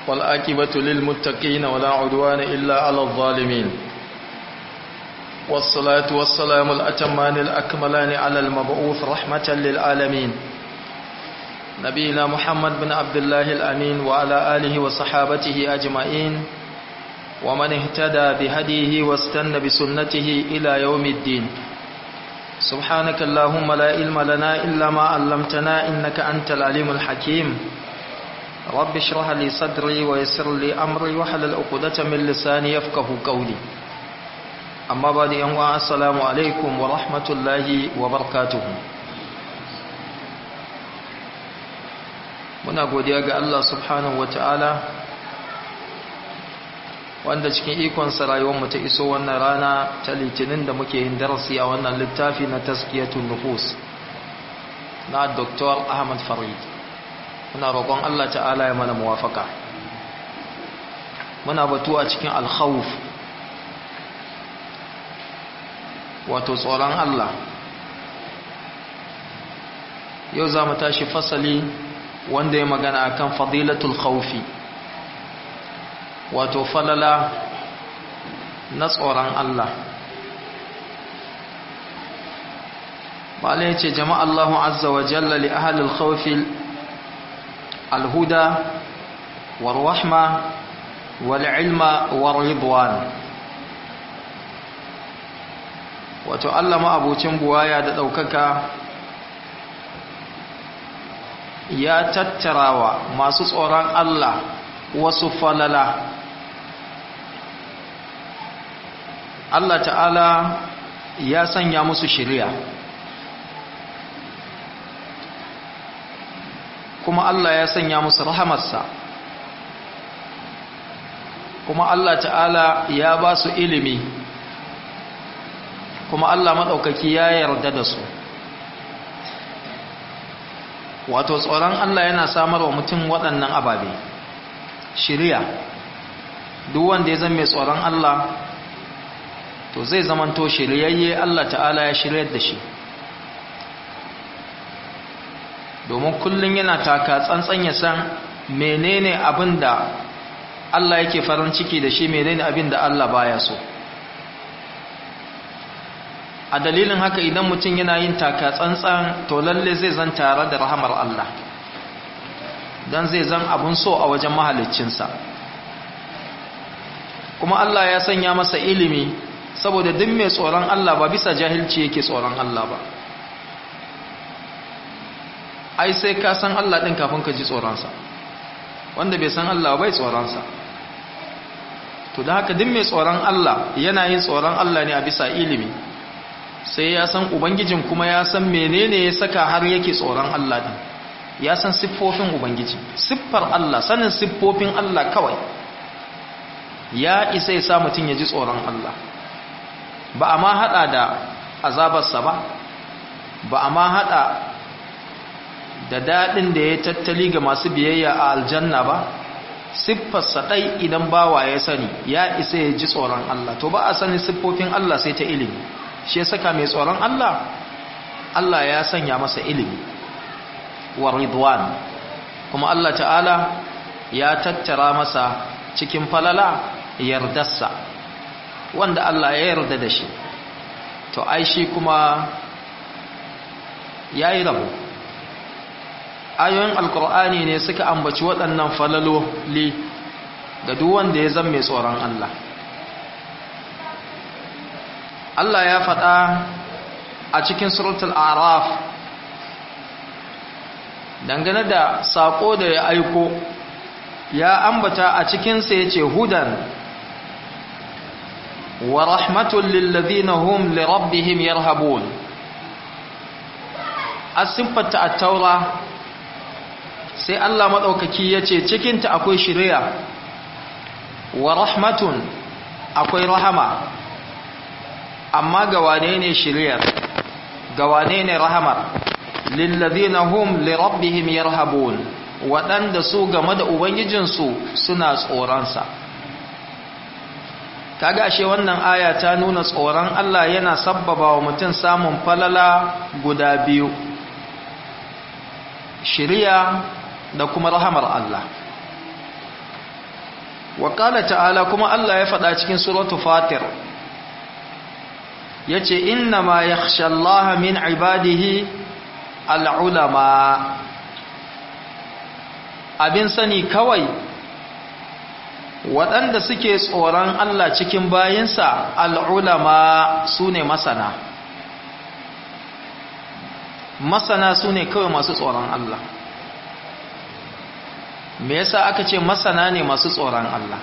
والآكبة للمتقين ولا عدوان إلا على الظالمين والصلاة والسلام الأتمان الأكملان على المبعوث رحمة للعالمين نبينا محمد بن عبد الله الأمين وعلى آله وصحابته أجمعين ومن اهتدى بهديه واستنى بسنته إلى يوم الدين سبحانك اللهم لا علم لنا إلا ما علمتنا إنك أنت العليم الحكيم رب اشرح لي صدري ويسر لي أمري وحلل عقدة من لساني يفقه قولي أما بعد أنواع السلام عليكم ورحمة الله وبركاته muna godiya ga Allah subhanahu wata'ala wanda cikin ikonsa rayuwarmu ta iso wannan rana ta litinin da muke yin darasi a wannan littafi na taskiyatun nufus na Dr. Ahmad Farid muna roƙon Allah ta'ala ya mana muwafaka muna batu a cikin alkhawuf wato tsoron Allah yau za mu tashi fasali wanda ya magana akan fadilatul khawfi wato falala na tsoron Allah malai ce jama'a Allahu azza wa jalla li ahli al-khawfi al-huda war-rahma wal-ilma war-ridwan wato Allah ma abocin buwaya da daukaka ya tattarawa masu tsoron Allah wasu falala Allah ta'ala ya sanya musu shiriya kuma Allah ya sanya musu rahamarsa kuma Allah ta'ala ya ba su ilimi kuma Allah maɗaukaki ya yarda da su wato tsoron Allah yana samar wa mutum waɗannan ababe shiriya duk wanda ya zama mai tsoron Allah to zai zamanto shiryayye Allah ta'ala ya shiryar da shi domin kullum yana taka tsantsan ya san menene abin da Allah yake farin ciki da shi menene abin da Allah baya so a dalilin haka idan mutum yana yin taka tsantsan to lalle zai zan tare da rahamar Allah don zai zan abun so a wajen mahaliccinsa kuma Allah ya sanya masa ilimi saboda duk mai tsoron Allah ba bisa jahilci yake tsoron Allah ba ai sai ka san Allah ɗin kafin ka ji tsoronsa wanda bai san Allah bai tsoronsa to da haka duk mai tsoron Allah yana yin tsoron Allah ne a bisa ilimi sai ya san ubangijin kuma ya san menene ya saka har yake tsoron Allah din ya san siffofin ubangiji siffar Allah sanin siffofin Allah kawai ya isa ya sa mutum ya ji tsoron Allah ba a ma hada da azabarsa ba ba a ma hada da daɗin da ya tattali ga masu biyayya a aljanna ba siffarsa ɗai idan bawa ya sani ya isa ya ji tsoron Allah to ba a sani siffofin Allah sai ta ilimi shi saka mai tsoron Allah Allah ya sanya masa ilimi wa ridwan kuma Allah ta'ala ya tattara masa cikin falala yardarsa wanda Allah ya yarda da shi to ai shi kuma yayi rabo ayoyin alkur'ani ne suka ambaci waɗannan falaloli ga duk wanda ya zama mai tsoron Allah Allah ya faɗa a cikin suratul araf dangane da saƙo da ya aiko ya ambata a cikinsa ya ce hudan wa rahmatun lillazina hum li rabbihim yarhabun a siffata a taura sai Allah maɗaukaki ya ce cikinta akwai shirya wa rahmatun akwai rahama amma ga wane ne shiryar ga wane ne rahamar lillazina hum li rabbihim yarhabun waɗanda su game da ubangijinsu suna tsoronsa kaga ashe wannan aya ta nuna tsoron Allah yana sabbaba wa mutum samun falala guda biyu shiriya da kuma rahamar Allah wa qala ta'ala kuma Allah ya faɗa cikin suratu fatir yace inna ma yakhsha Allah min ibadihi al-ulama abin sani kawai waɗanda suke tsoron Allah cikin bayinsa al'ulama su ne masana masana su ne kawai masu tsoron Allah me yasa aka ce masana ne masu tsoron Allah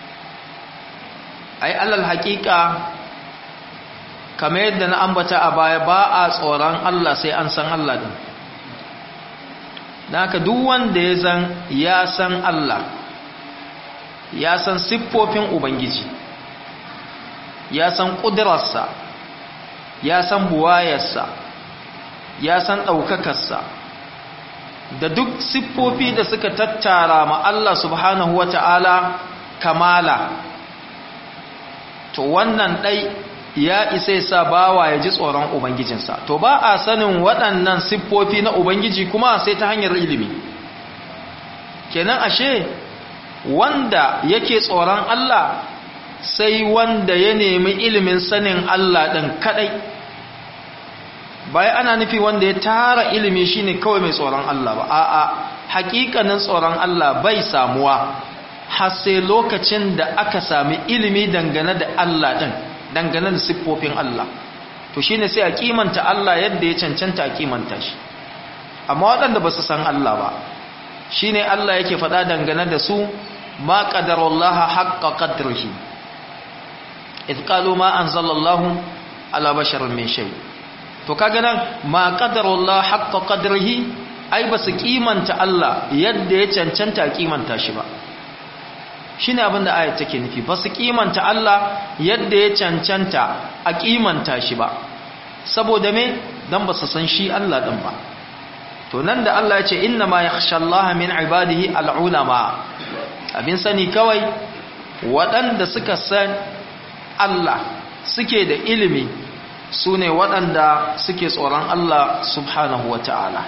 ai alal haƙiƙa kamar yadda na ambata a baya ba a tsoron Allah sai an san Allah din da haka duk wanda ya zan ya san Allah ya san siffofin Ubangiji ya san ƙudurarsa ya san buwayarsa ya san ɗaukakarsa da duk siffofi da suka tattara ma Allah subhanahu wa ta'ala kamala to wannan ɗai ya isa sa bawa ya ji tsoron Ubangijinsa to ba a sanin waɗannan siffofi na Ubangiji kuma sai ta hanyar ilimi kenan ashe wanda yake tsoron Allah sai wanda ya nemi ilimin sanin Allah ɗin kaɗai bayan ana nufi wanda ya tara ilimi shine kawai mai tsoron Allah ba a'a hakikanin tsoron Allah bai samuwa har sai lokacin da aka sami ilimi dangane da Allah ɗin dangane da siffofin Allah to shine sai a kimanta Allah yadda ya cancanta a kimanta shi amma waɗanda ba su san Allah ba shine Allah yake faɗa dangane da su ma qadarullaha haqqa qadrihi idh qalu ma anzalallahu ala basharin min shay to kaga nan ma qadarullaha haqqa qadrihi ai ba su kimanta Allah yadda ya cancanta kimanta shi ba shine abin da ayat take nufi ba su kimanta Allah yadda ya cancanta a kimanta shi ba saboda me dan ba su san shi Allah din ba to nan da Allah ya ce inna ma yakhsha Allah min ibadihi al-ulama abin sani kawai waɗanda suka san Allah suke da ilimi su ne waɗanda suke tsoron Allah subhanahu wa ta'ala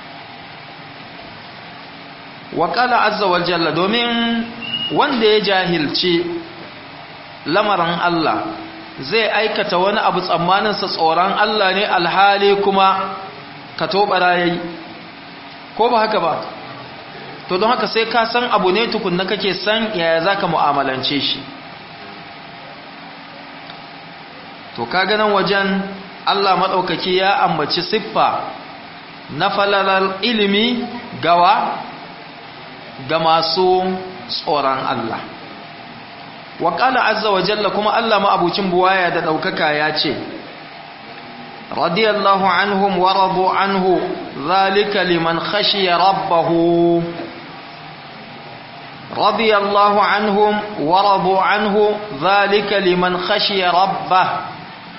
waƙala azza wa jalla domin wanda ya jahilci lamarin Allah zai aikata wani abu tsammaninsa tsoron Allah ne alhali kuma ka tobara ya yi ko ba haka ba to don haka sai ka san abu ne tukunna kake san yaya za ka mu'amalance shi to ka ganin wajen Allah maɗaukaki ya ambaci siffa na falalar ilimi gawa ga masu tsoron Allah waƙala azza wa jalla kuma Allah ma'abucin buwaya da ɗaukaka ya ce radiyallahu anhum wa radu anhu zalika liman khashiya rabbahu radiyallahu anhum wa radu anhu zalika liman khashiya rabbah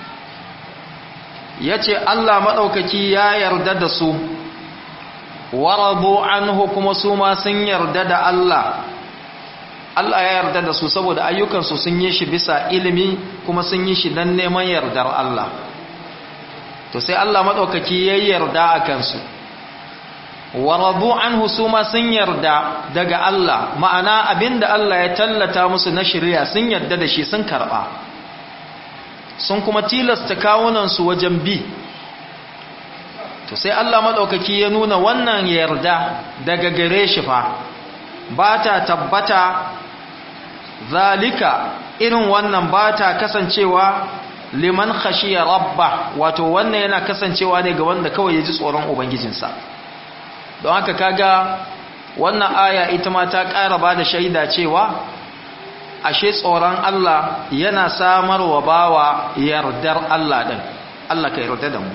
yace Allah madaukaki ya yarda da su wa radu anhu kuma su ma sun yarda da Allah Allah ya yarda da su saboda ayyukansu sun yi shi bisa ilimi kuma sun yi shi don neman yardar Allah to sai Allah maɗaukaki ya yarda a kansu wa radu anhu su ma sun yarda daga Allah ma'ana abinda Allah ya tallata musu na shirya sun yarda da shi sun karɓa sun kuma tilasta kawunansu wajen bi to sai Allah maɗaukaki ya nuna wannan yarda daga gare shi fa ba ta tabbata zalika irin wannan ba ta kasancewa liman khashiya rabba wato wannan yana kasancewa ne ga wanda kawai ya ji tsoron ubangijinsa don haka kaga wannan aya ita ma ta ƙara ba da shaida cewa ashe tsoron Allah yana samarwa bawa yardar Allah ɗin Allah ka yarda da mu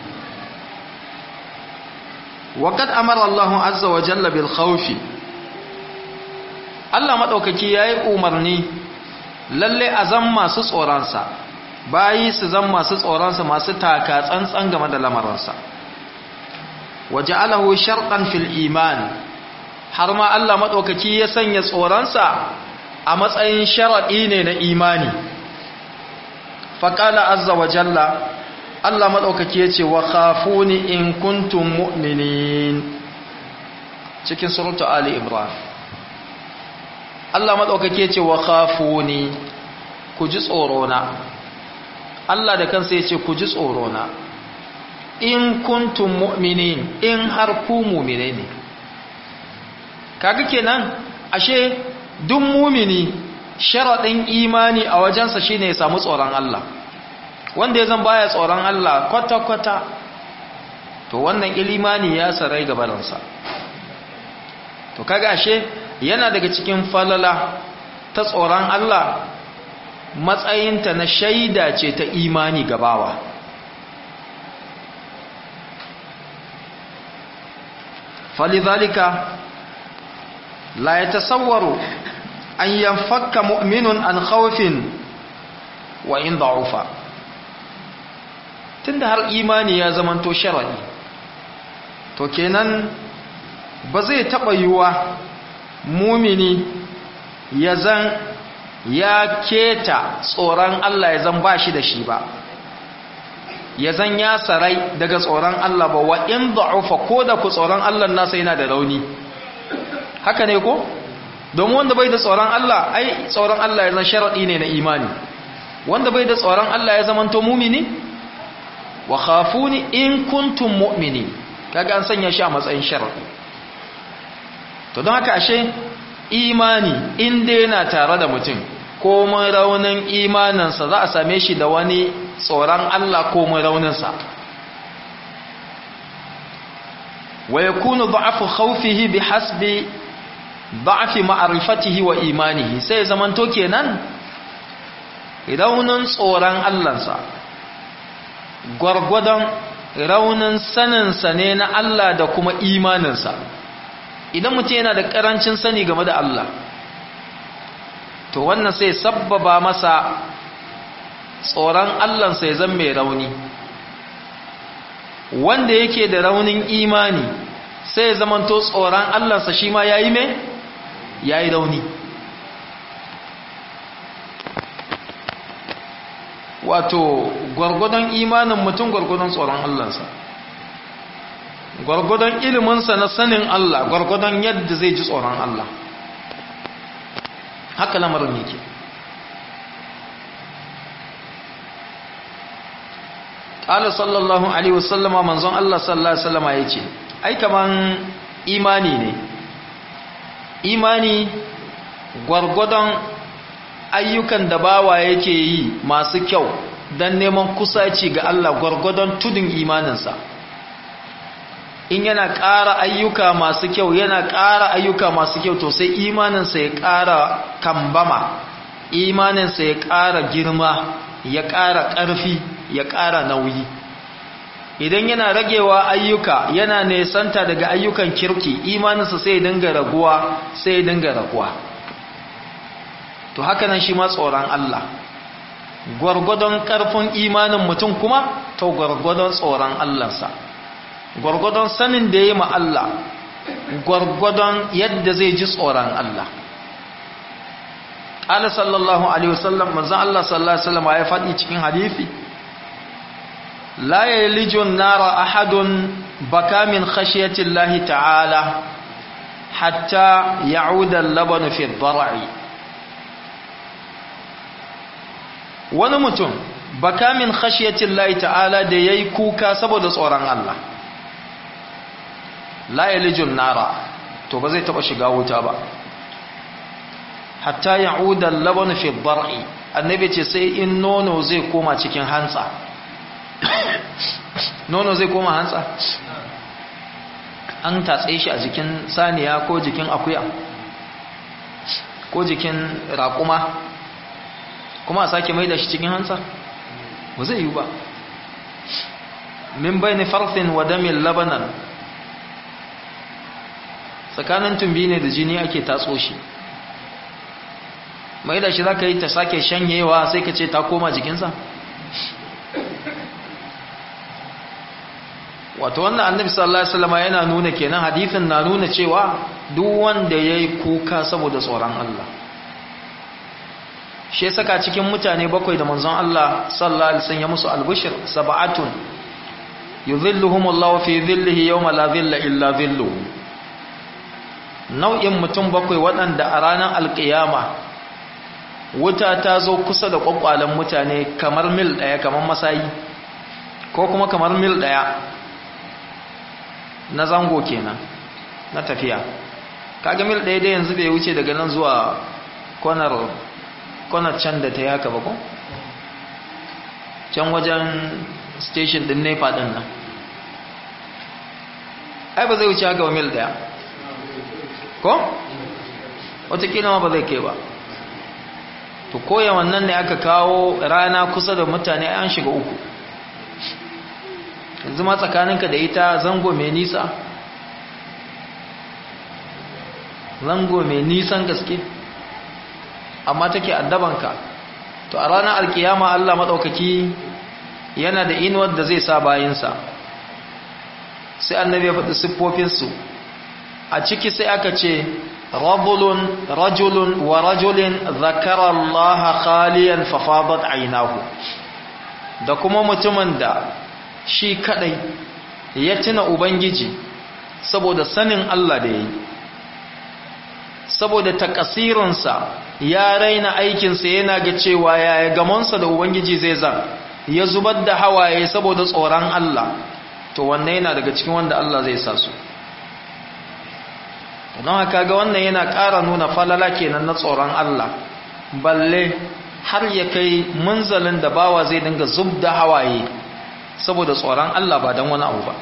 وقد أمر الله عز وجل بالخوف Allah maɗaukaki ya yi umarni lalle a zan masu tsoronsa bayi su zan masu tsoronsa masu taka tsantsan game da lamarinsa waje alahu sharɗan fil iman har ma Allah maɗaukaki ya sanya tsoronsa a matsayin sharaɗi ne na imani faƙala azza wa jalla Allah maɗaukaki ya ce wa khafuni in kuntum mu'minin cikin suratu Ali Ibrahim Allah madaukake ce wa khafuni ku ji tsoro na Allah da kansa yace ku ji tsoro na in kuntum mu'minin in har ku mu'mine ne kaga kenan ashe duk mu'mini sharadin imani a wajensa shine ya samu tsoron Allah wanda ya zan baya tsoron Allah kwata kwata to wannan ilimani ya sarai gabaransa to kaga ashe yana daga cikin falala ta tsoron Allah matsayinta na shaida ce ta imani gabawa falidhalika la yatasawwaru an yanfakka mu'minun an khawfin wa in da'ufa tunda har imani ya zamanto sharadi to kenan ba zai taɓa yiwuwa mumini ya zan ya keta tsoron Allah ya zan ba shi da shi ba ya zan ya sarai daga tsoron Allah ba wa in da'ufa ko da ku tsoron Allah nasa yana da rauni haka ne ko domin wanda bai da tsoron Allah ai tsoron Allah ya zan sharaɗi ne na imani wanda bai da tsoron Allah ya zamanto mumini wa khafuni in kuntum mu'mini kaga an sanya shi a matsayin sharaɗi to don haka ashe imani inda yana tare da mutum komai raunin imaninsa za a same shi da wani tsoron Allah komai rauninsa wa yakunu da'afu khawfihi bihasbi da'afi ma'rifatihi wa imanihi sai zamanto kenan raunin tsoron Allahnsa gwargwadon raunin saninsa ne na Allah da kuma imaninsa idan mutum yana da karancin sani game da Allah to wannan sai sabbaba masa tsoron Allahnsa ya zama mai rauni wanda yake da raunin imani sai ya zamanto tsoron Allahnsa shi ma ya yi mai ya yi rauni wato gwargwadon imanin mutum gwargwadon tsoron Allahnsa gwargwadon iliminsa na sanin Allah gwargwadon yadda zai ji tsoron Allah haka lamarin yake ƙala sallallahu alaihi wasallama manzon Allah sallallahu alaihi wasallama ya ce ai kaman imani ne imani gwargwadon ayyukan da bawa yake yi masu kyau don neman kusaci ga Allah gwargwadon tudun imaninsa in yana ƙara ayyuka masu kyau yana ƙara ayyuka masu kyau to sai imaninsa ya ƙara kambama imaninsa ya ƙara girma ya ƙara ƙarfi ya ƙara nauyi idan yana ragewa ayyuka yana nesanta daga ayyukan kirki imaninsa sai ya dinga raguwa sai ya dinga raguwa to haka nan shi ma tsoron Allah gwargwadon ƙarfin imanin mutum kuma to gwargwadon tsoron Allahnsa gwargwadon sanin da ya yi Allah gwargwadon yadda zai ji tsoron Allah ƙala sallallahu alaihi wasallam manzan Allah sallallahu alaihi wasallam ya faɗi cikin hadithi la yalijun nara ahadun baka min khashiyati Allah ta'ala hatta ya'uda al-labanu fi ad-dar'i wani mutum baka min khashiyati Allah ta'ala da yayi kuka saboda tsoron Allah la yalijun nara to ba zai taba shiga wuta ba hatta ya'uda al-laban fi ad-dar'i annabi ce sai in nono zai koma cikin hantsa nono zai koma hantsa an tatse shi a jikin saniya ko jikin akuya ko jikin raƙuma kuma a sake mai da shi cikin hantsa ba zai yi ba min bayni farthin wa damin labanan tsakanin tumbi ne da jini ake tatso shi mai da shi za ka yi ta sake shanyewa sai ka ce ta koma jikinsa wato wannan annabi sallallahu alaihi wasallam yana nuna kenan hadithin na nuna cewa duk wanda yayi kuka saboda tsoron Allah shi saka cikin mutane bakwai da manzon Allah sallallahu alaihi wasallam ya musu albushir sab'atun yuzilluhumullahu fi dhillihi yawma la dhilla illa dhilluhu nau'in mutum bakwai waɗanda a ranar alƙiyama wuta ta zo kusa da ƙwaƙwalen mutane kamar mil ɗaya kamar masayi ko kuma kamar mil ɗaya na zango kenan na tafiya kaga mil ɗaya dai yanzu bai wuce daga nan zuwa kwanar kwanar can da ta yi haka ba ko can wajen station din nepa ɗin nan ai ba zai wuce haka ba mil ɗaya ko? watakila ma ba zai kai ba to koya wannan ne aka kawo rana kusa da mutane an shiga uku yanzu ma tsakaninka da ita zango mai nisa zango mai nisan gaske amma take addabanka to a ranar alkiyama Allah maɗaukaki yana da inuwar da zai sa bayinsa sai annabi ya faɗi siffofinsu a ciki sai aka ce rajulun rajulun wa rajulin zakara Allah khaliyan fafadat ainahu da kuma mutumin da shi kadai ya tuna ubangiji saboda sanin Allah da yayi saboda takasirinsa ya raina aikinsa yana ga cewa yaya gamonsa da ubangiji zai zan ya zubar da hawaye saboda tsoron Allah to wannan yana daga cikin wanda Allah zai sa su don haka ga wannan yana ƙara nuna falala kenan na tsoron Allah balle har ya kai munzalin da bawa zai dinga zub da hawaye saboda tsoron Allah ba don wani abu ba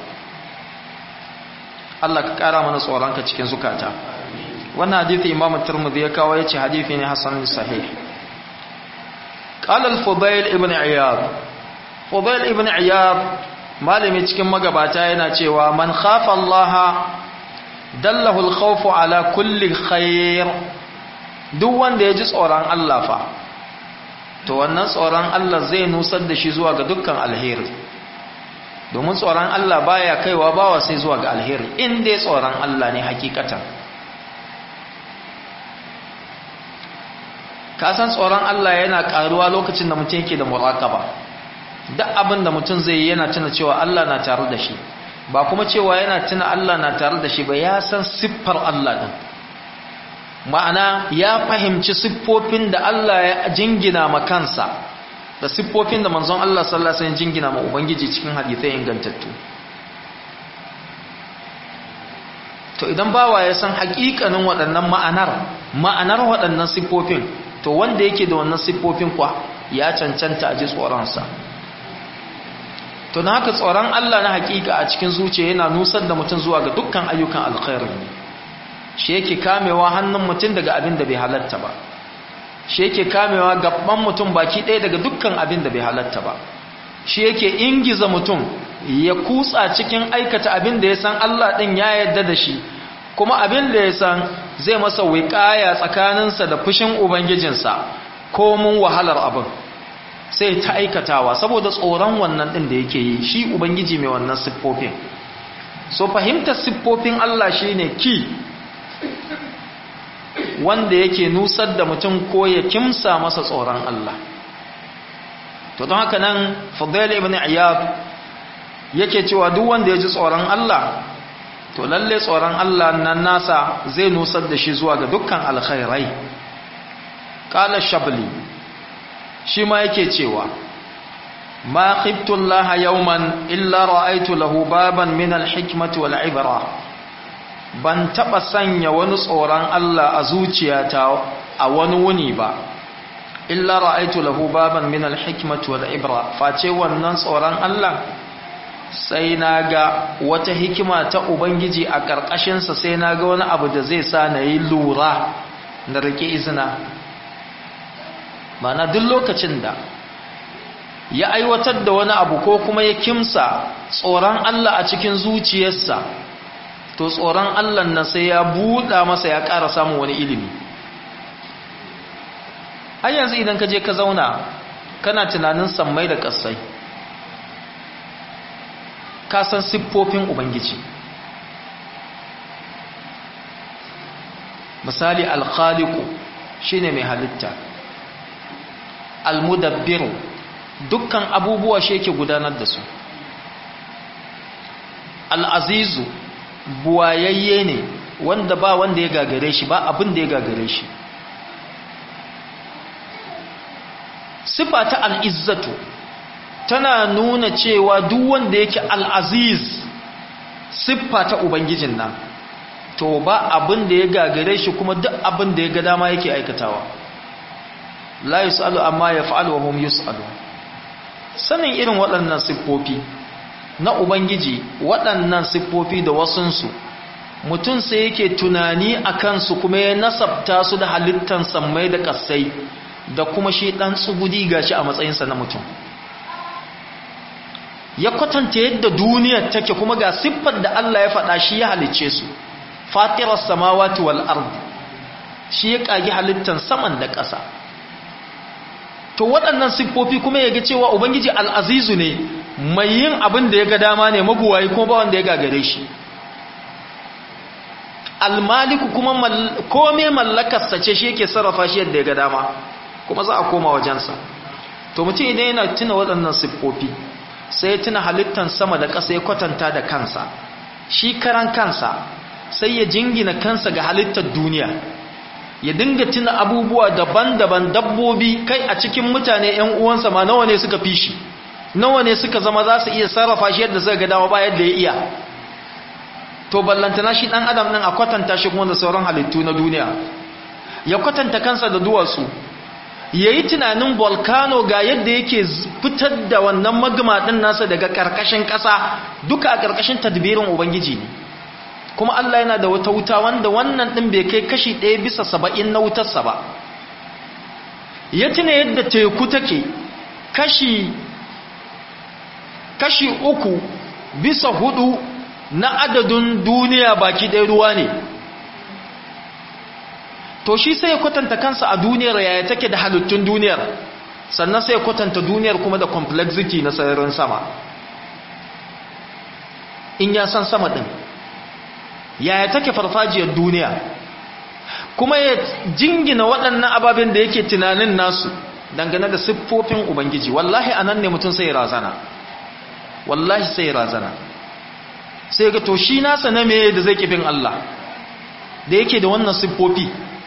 Allah ka ƙara mana tsoronka cikin zukata wannan hadithi imam turmudi ya kawo ya ce hadithi ne hasan sahih قال الفضيل ابن عياض فضيل ابن عياض malami cikin magabata yana cewa man khafa Allah dallahu al-khawfu ala kulli khair duk wanda ya ji tsoron Allah fa to wannan tsoron Allah zai nusar da shi zuwa ga dukkan alheri domin tsoron Allah baya kaiwa bawa sai zuwa ga alheri in dai tsoron Allah ne hakikatan ka san tsoron Allah yana karuwa lokacin da mutum yake da muraqaba duk abin da mutum zai yi yana tuna cewa Allah na tare da shi ba kuma cewa yana tuna Allah na tare da shi ba ya san siffar Allah din ma'ana ya fahimci siffofin da Allah ya jingina ma kansa da siffofin da manzon Allah sallallahu alaihi wasallam jingina ma ubangiji cikin hadisai ingantattu to idan bawa ya san haƙiƙanin waɗannan ma'anar ma'anar waɗannan siffofin to wanda yake da wannan siffofin kwa ya cancanta a ji tsoronsa to na haka tsoron Allah na hakika a cikin zuciya yana nusar da mutum zuwa ga dukkan ayyukan alkhairi shi yake kamewa hannun mutum daga abin da bai halatta ba shi yake kamewa gaban mutum baki ɗaya daga dukkan abin da bai halatta ba shi yake ingiza mutum ya kutsa cikin aikata abin da ya san Allah ɗin ya yarda da shi kuma abin da ya san zai masa wiƙaya tsakaninsa da fushin ubangijinsa ko mun wahalar abin sai ta aikatawa saboda tsoron wannan ɗin da yake yi shi ubangiji mai wannan siffofin so fahimtar siffofin Allah shi ne ki wanda yake nusar da mutum ko ya kimsa masa tsoron Allah to don haka nan fadail ibn iyad yake cewa duk wanda ya ji tsoron Allah to lalle tsoron Allah nan nasa zai nusar da shi zuwa ga dukkan alkhairai qala shabli shi ma yake cewa ma khiftu Allah yawman illa ra'aytu lahu baban min al-hikmati wal ibra ban taba sanya wani tsoron Allah a zuciyata a wani wuni ba illa ra'aytu lahu baban min al-hikmati wal ibra face wannan tsoron Allah sai naga wata hikima ta ubangiji a karkashin sa sai naga wani abu da zai sa na yi lura na rike izina mana duk lokacin da ya aiwatar da wani abu ko kuma ya kimsa tsoron Allah a cikin zuciyarsa to tsoron Allah nan sai ya buɗa masa ya ƙara samun wani ilimi har yanzu idan ka je ka zauna kana tunanin sammai da ƙasai ka san siffofin ubangiji misali alkhaliku shine mai halitta almudabbiru dukkan abubuwa shi yake gudanar da su al'azizu buwayayye ne wanda ba wanda ya gagare shi ba abin da ya gagare shi sifa ta al'izzatu tana nuna cewa duk wanda yake al'aziz siffa ta ubangijin nan to ba abin da ya gagare shi kuma duk abin da ya ga dama yake aikatawa la yus'alu amma yaf'alu wa hum yus'alu sanin irin waɗannan siffofi na ubangiji waɗannan siffofi da wasunsu mutum sai yake tunani a kansu kuma ya nasabta su da halittan sammai da ƙasai da kuma shi ɗan tsugudi gashi a matsayinsa na mutum ya kwatanta yadda duniyar take kuma ga siffar da Allah ya faɗa shi ya halicce su fatirar samawati wal ardi shi ya ƙagi halittan saman da ƙasa to waɗannan siffofi kuma ya ga cewa ubangiji al'azizu ne mai yin abin da ya ga dama ne maguwayi kuma ba wanda ya gagare shi almaliku kuma kome mallakarsa ce shi yake sarrafa shi yadda ya ga dama kuma za a koma wajensa to mutum idan yana tuna waɗannan siffofi sai ya tuna halittan sama da ƙasa ya kwatanta da kansa shi karan kansa sai ya jingina kansa ga halittar duniya ya dinga tuna abubuwa daban-daban dabbobi kai a cikin mutane 'yan uwansa ma nawa ne suka fi shi nawa ne suka zama za su iya sarrafa shi yadda suka ga dama ba yadda ya iya to ballantana shi dan adam din a kwatanta shi kuma da sauran halittu na duniya ya kwatanta kansa da duwatsu yayi tunanin volcano ga yadda yake fitar da wannan magma din nasa daga karkashin kasa duka a karkashin tadbirin ubangiji ne kuma Allah yana da wata wuta wanda wannan din bai kai kashi 1 bisa 70 na wutarsa ba ya tuna yadda teku take kashi kashi uku bisa hudu na adadin duniya baki ɗaya ruwa ne to shi sai ya kwatanta kansa a duniyar yaya take da halittun duniyar sannan sai ya kwatanta duniyar kuma da complexity na sararin sama in ya san sama ɗin yaya take farfajiyar duniya kuma ya jingina waɗannan ababen da yake tunanin nasu dangane da siffofin ubangiji wallahi anan ne mutum sai razana wallahi sai razana sai ga to shi nasa na me da zai kifin Allah da yake da wannan siffofi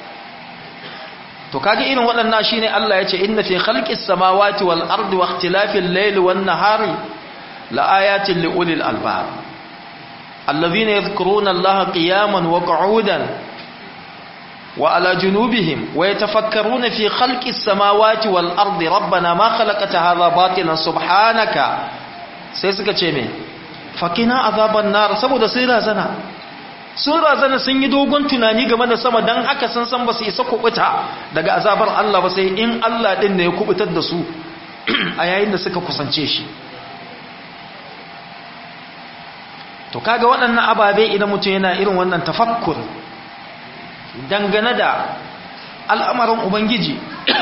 to kaga irin waɗannan shine Allah ya ce inna fi khalqis samawati wal ardi wa ikhtilafil layli wan nahari laayatin liulil albab alladhina yadhkuruna Allaha qiyaman wa qu'udan wa ala junubihim wa yatafakkaruna fi khalqis samawati wal ardi rabbana ma khalaqta hadha batilan subhanaka sai suka ce me fakina azaban nar saboda sai razana sun razana sun yi dogon tunani game da sama dan haka sun san ba su isa kubuta daga azabar Allah ba sai in Allah din ne ya kubutar da su a yayin da suka kusance shi to kaga waɗannan ababe idan mutum yana irin wannan tafakkur dangane da al'amarin ubangiji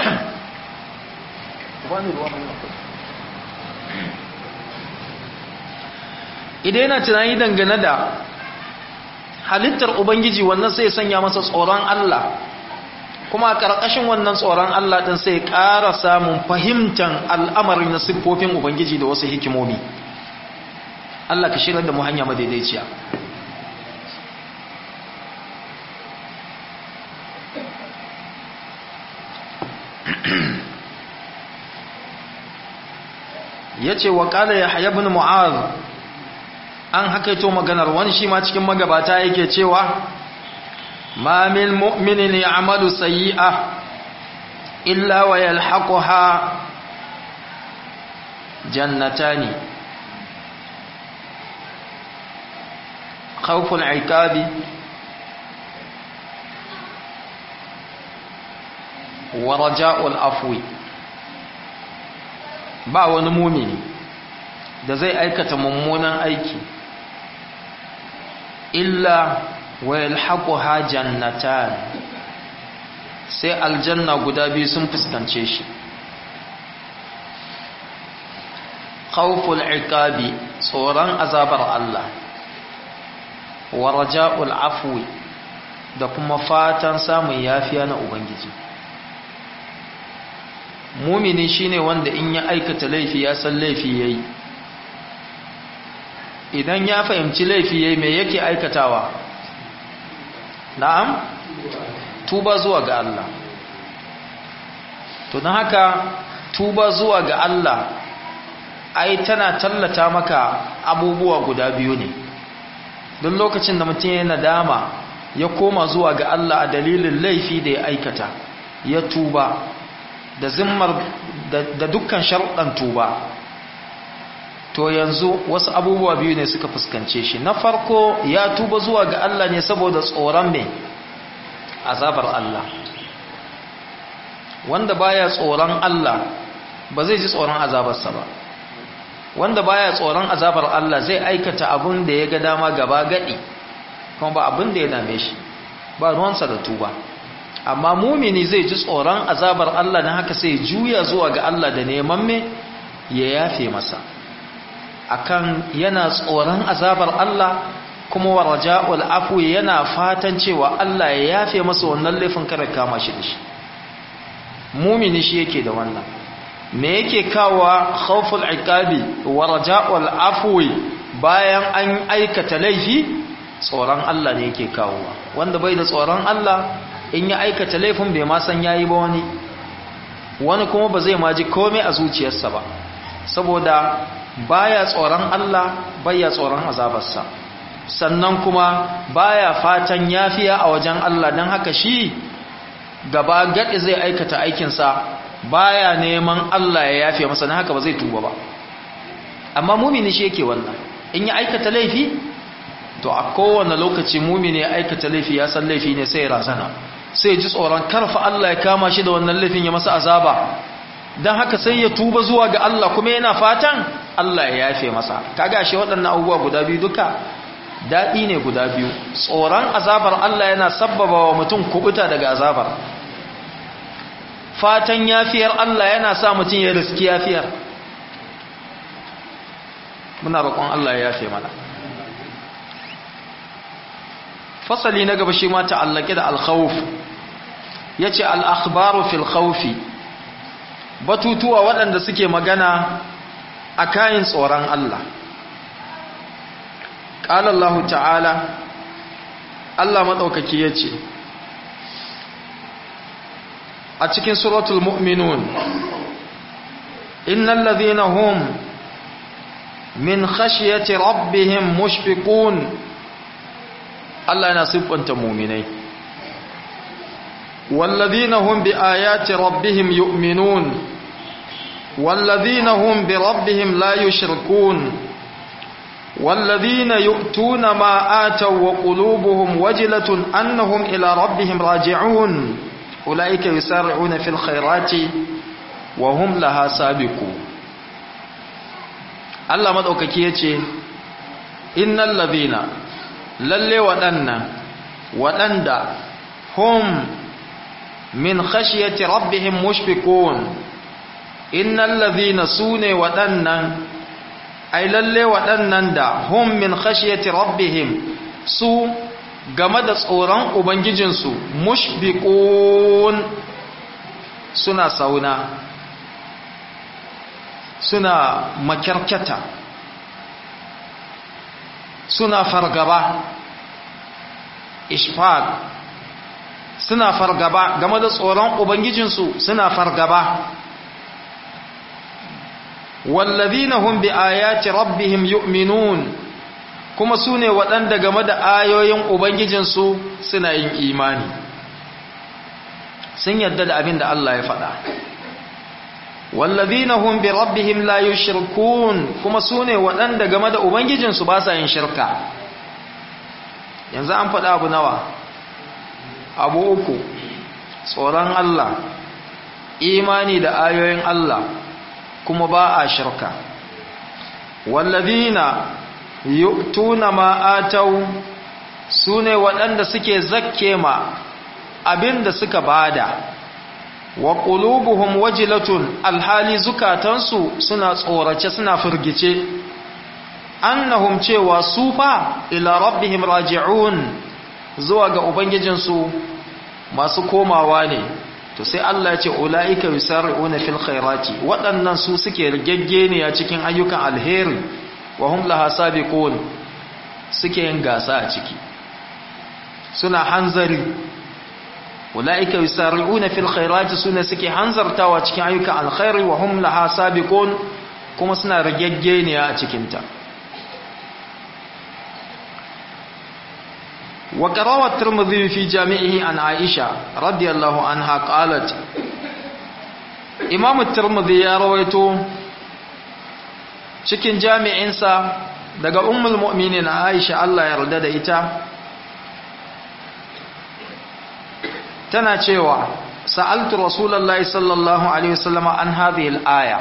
idan yana tunani dangane da halittar ubangiji wannan sai sanya masa tsoron Allah kuma a ƙarƙashin wannan tsoron Allah ɗin sai ƙara samun fahimtar al'amari na siffofin ubangiji da wasu hikimomi Allah ka shirar da mu hanya madaidaiciya ya ce wa ƙala ya hayabin mu'az an hakaito maganar wani shi ma cikin magabata yake cewa ma min mu'minin ya'malu sayyi'a illa wa yalhaquha jannatani khawful 'iqabi wa raja'ul afwi ba wani mumini da zai aikata mummunan aiki illa wa yalhaquha jannatan sai aljanna guda biyu sun fuskance shi khawful iqabi tsoron azabar Allah wa raja'ul afwi da kuma fatan samun yafiya na ubangiji mumini shine wanda in ya aikata laifi ya san laifi yayi idan ya fahimci laifi yayi me yake aikatawa na'am tuba zuwa ga Allah to don haka tuba zuwa ga Allah ai tana tallata maka abubuwa guda biyu ne don lokacin da mutum ya nadama ya koma zuwa ga Allah a dalilin laifi da ya aikata ya tuba da zimmar da dukkan sharuɗan tuba to yanzu wasu abubuwa biyu ne suka fuskance shi na farko ya tuba zuwa ga Allah ne saboda tsoron mai azabar Allah wanda baya tsoron Allah ba zai ji tsoron azabarsa ba wanda baya tsoron azabar Allah zai aikata abin da ya ga dama gaba gadi kuma ba abin da ya dame shi ba ruwansa da tuba amma mumini zai ji tsoron azabar Allah na haka sai juya zuwa ga Allah da neman me ya yafe masa akan yana tsoron azabar Allah kuma wa raja'ul afwi yana fatan cewa Allah ya yafe masa wannan laifin kada kama shi da shi mumini shi yake da wannan me yake kawa khawful iqabi wa raja'ul afwi bayan an aikata laifi tsoron Allah ne yake kawowa wanda bai da tsoron Allah in ya aikata laifin bai ma san yayi ba wani wani kuma ba zai maji komai a zuciyarsa ba saboda baya tsoron Allah baya tsoron azabarsa sannan kuma baya fatan yafiya a wajen Allah don haka shi gaba gaɗi zai aikata aikinsa baya neman Allah ya yafe masa na haka ba zai tuba ba amma mumini shi yake wannan in ya aikata laifi to a kowane lokaci mumini ya aikata laifi ya san laifi ne sai ya razana sai ji tsoron karfa Allah ya kama shi da wannan laifin ya masa azaba don haka sai ya tuba zuwa ga Allah kuma yana fatan Allah ya yafe masa kaga shi waɗannan abubuwa guda biyu duka daɗi ne guda biyu tsoron azabar Allah yana sabbaba wa mutum kubuta daga azabar fatan yafiyar Allah yana sa mutum ya riski yafiyar muna roƙon Allah ya yafe mana fasali na gaba shi ma ta'allake da alkhawf yace al-akhbaru fil khawfi batutuwa waɗanda suke magana a kayan tsoron Allah qala Allah ta'ala Allah madaukaki yace a cikin suratul mu'minun innal ladhina hum min khashyati rabbihim mushfiqun Allah yana siffanta mu'minai walladhina hum biayati rabbihim yu'minun walladhina hum birabbihim la yushrikun والذين يؤتون ما آتوا وقلوبهم وجلة أنهم إلى ربهم راجعون أولئك يسارعون في الخيرات وهم لها سابقون Allah maɗaukaki ya ce, Innan labina, lalle waɗannan, waɗanda, hum min khashiyati rabbihim mushfiqun Innan labina su ne waɗannan, ai lalle waɗannan da hum min khashiyati rabbihim su game da tsoron Ubangijinsu mushfiqun suna sauna. suna makyarkyata suna fargaba ishfaq suna fargaba game da tsoron ubangijinsu suna fargaba wallazina hum bi ayati rabbihim yu'minun kuma su ne waɗanda game da ayoyin ubangijinsu suna yin imani sun yadda da abin da Allah ya faɗa wallazina hum bi rabbihim la yushrikun kuma sune waɗanda game da ubangijinsu ba sa yin shirka yanzu an faɗa abu nawa abu uku tsoron Allah imani da ayoyin Allah kuma ba a shirka wallazina yu'tuna ma atau sune waɗanda suke zakke ma abinda suka bada wa qulubuhum wajilatun alhali zukatansu suna tsorace suna firgice annahum cewa su fa ila rabbihim raji'un zuwa ga ubangijinsu masu komawa ne to sai Allah ya ce ulaika yusari'una fil khairati waɗannan su suke rigaggeniya cikin ayyukan alheri wa hum laha sabiqun suke yin gasa a ciki suna hanzari ulaika yusari'una fil khairati suna suke hanzartawa cikin ayyukan alkhairi wa hum laha sabiqun kuma suna rigaggeniya a cikin ta wa qarawa at-tirmidhi fi jami'ihi an aisha radiyallahu anha qalat imam at-tirmidhi ya rawaito cikin jami'insa daga ummul mu'minin aisha Allah ya yarda da ita tana cewa sa'altu rasulullahi sallallahu alaihi wasallam an hadhihi al-aya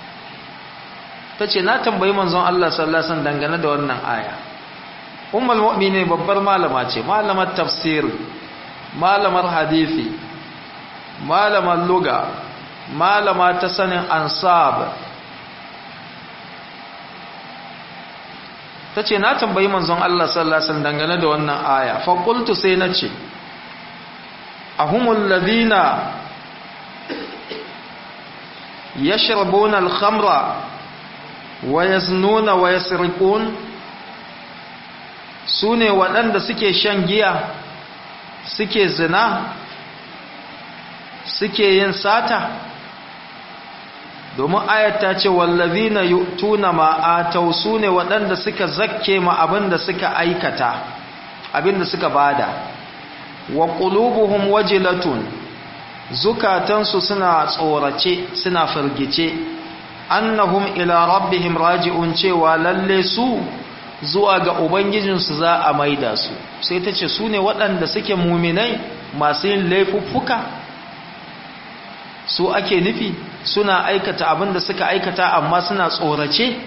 tace na tambayi manzon Allah sallallahu alaihi wasallam dangane da wannan aya ummul mu'minin babbar malama ce malamar tafsir malamar hadisi malamar lugha malama ta sanin ansab tace na tambayi manzon Allah sallallahu alaihi wasallam dangane da wannan aya fa qultu sai nace ahumul ladina yashrabuna al-khamra wa yaznuna wa yasriqun sune waɗanda suke shan giya suke zina suke yin sata domin ayata ce wallazina yu'tuna ma atau sune waɗanda suka zakke ma abinda suka aikata abinda suka bada wa qulubuhum wajilatun zukatansu suna tsorace suna firgice annahum ila rabbihim raji'un cewa lalle su zuwa ga ubangijinsu za a maida su sai ta ce su ne waɗanda suke muminai masu yin laifuffuka su ake nufi suna aikata abin da suka aikata amma suna tsorace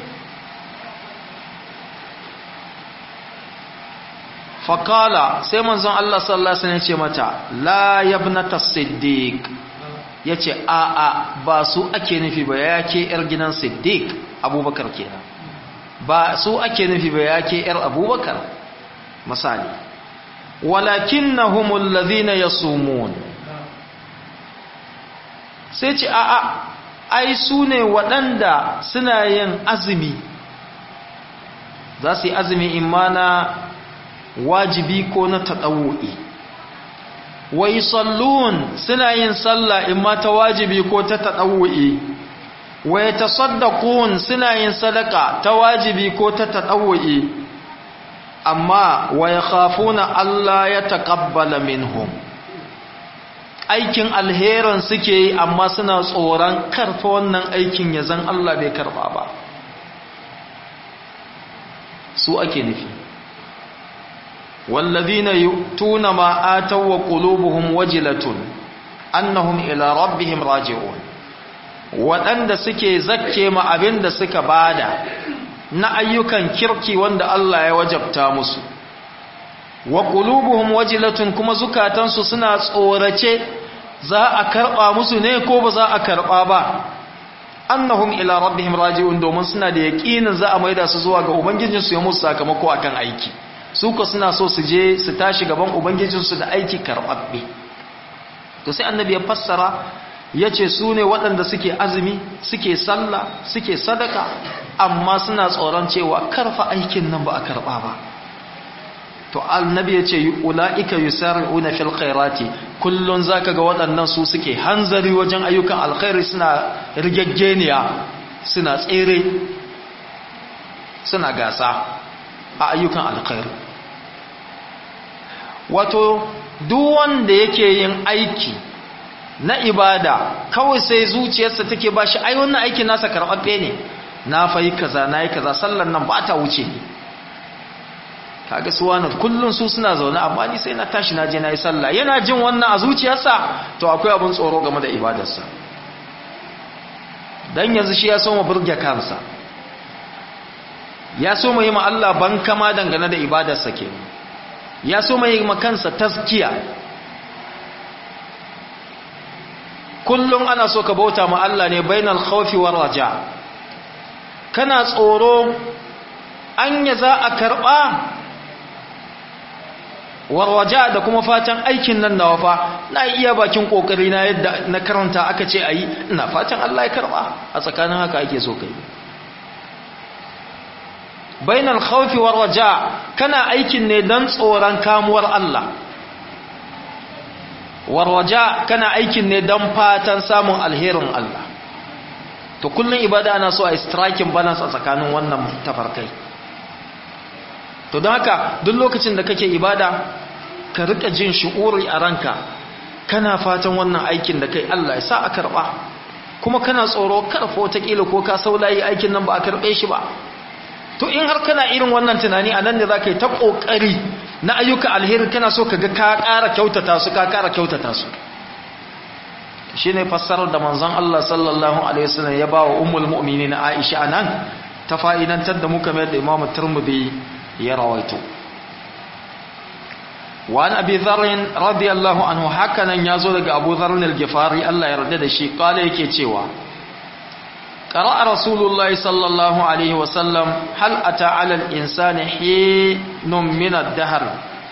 faƙala sai manzon Allah sallallahu Alaihi wasallam ce mata la yabnata siddiq ya ce a a ba su ake nufi ba ya ke ‘yar gidan siddiq abubakar kenan ba su ake nufi ba ya ke ‘yar abubakar misali walakin na humullazi na ya sumun sai ce a a ai su ne waɗanda suna yin azumi za su yi azumi imana wajibi ko na taɗawo'i wai sallun suna yin sallah imma ta wajibi ko ta taɗawo'i wai ta saddakun suna yin sadaka ta wajibi ko ta taɗawo'i amma wai khafuna Allah ya taƙabbala minhum aikin alherin suke yi amma suna tsoron karfa wannan aikin ya zan Allah bai karɓa ba su ake nufi والذين يؤتون ما آتوا وقلوبهم وجلة أنهم إلى ربهم راجعون waɗanda suke zakke ma abin da suka bada na ayyukan kirki wanda Allah ya wajabta musu wa qulubuhum wajilatun kuma zukatansu suna tsorace za a karɓa musu ne ko ba za a karɓa ba annahum ila rabbihim raji'un domin suna da yaƙinin za a maida su zuwa ga ubangijinsu ya musu sakamako akan aiki su ko suna so su je su tashi gaban ubangijinsu da aiki karɓaɓɓe to sai annabi ya fassara ya ce su ne waɗanda suke azumi suke sallah suke sadaka amma suna tsoron cewa karfa aikin nan ba a karɓa ba to annabi ya ce ula'ika yusari'una fil khairati kullun zaka ga waɗannan su suke hanzari wajen ayyukan alkhairi suna rigaggeniya suna tsere suna gasa a ayyukan alkhairi wato duk wanda yake yin aiki na ibada kawai sai zuciyarsa take bashi ai wannan aikin nasa karɓaɓɓe ne na fayi kaza na yi kaza sallan nan ba ta wuce ni kaga su wani kullum su suna zaune amma ni sai na tashi na je na yi sallah yana jin wannan a zuciyarsa to akwai abin tsoro game da ibadarsa dan yanzu shi ya so mu burge kansa ya so mu yi ma Allah ban kama dangane da ibadarsa ke ya so mu yi ma kansa taskiya kullum ana so ka bauta ma Allah ne bainal khawfi war raja kana tsoro anya za a karba warwaja da kuma fatan aikin nan nawa fa na iya bakin kokari na yadda na karanta aka ce ayi ina fatan Allah ya karba a tsakanin haka ake so kai bainal khawfi war raja kana aikin ne dan tsoron kamuwar Allah warwaja kana aikin ne don fatan samun alherin Allah to kullum ibada ana so a striking balance a tsakanin wannan tafarkai to don haka duk lokacin da kake ibada ka rika jin shi'uri a ranka kana fatan wannan aikin da kai Allah ya sa a karba kuma kana tsoro karfo ta kila ko ka saulayi aikin nan ba a karbe shi ba to in har kana irin wannan tunani a nan ne za ka yi ta ƙoƙari na ayyuka alheri kana so ka ga ka ƙara kyautata su ka ƙara kyautata su shi ne fassarar da manzon Allah sallallahu alaihi wasallam ya ba wa ummul mu'minin Aisha anan ta fa'idantar da muka mai da Imam Tirmidhi ya rawaito wa an Abi Dharr radiyallahu anhu hakanan yazo daga Abu Dharr al-Ghifari Allah ya yarda da shi kale yake cewa قرأ رسول الله صلى الله عليه وسلم هل أتى على الإنسان حين من الدهر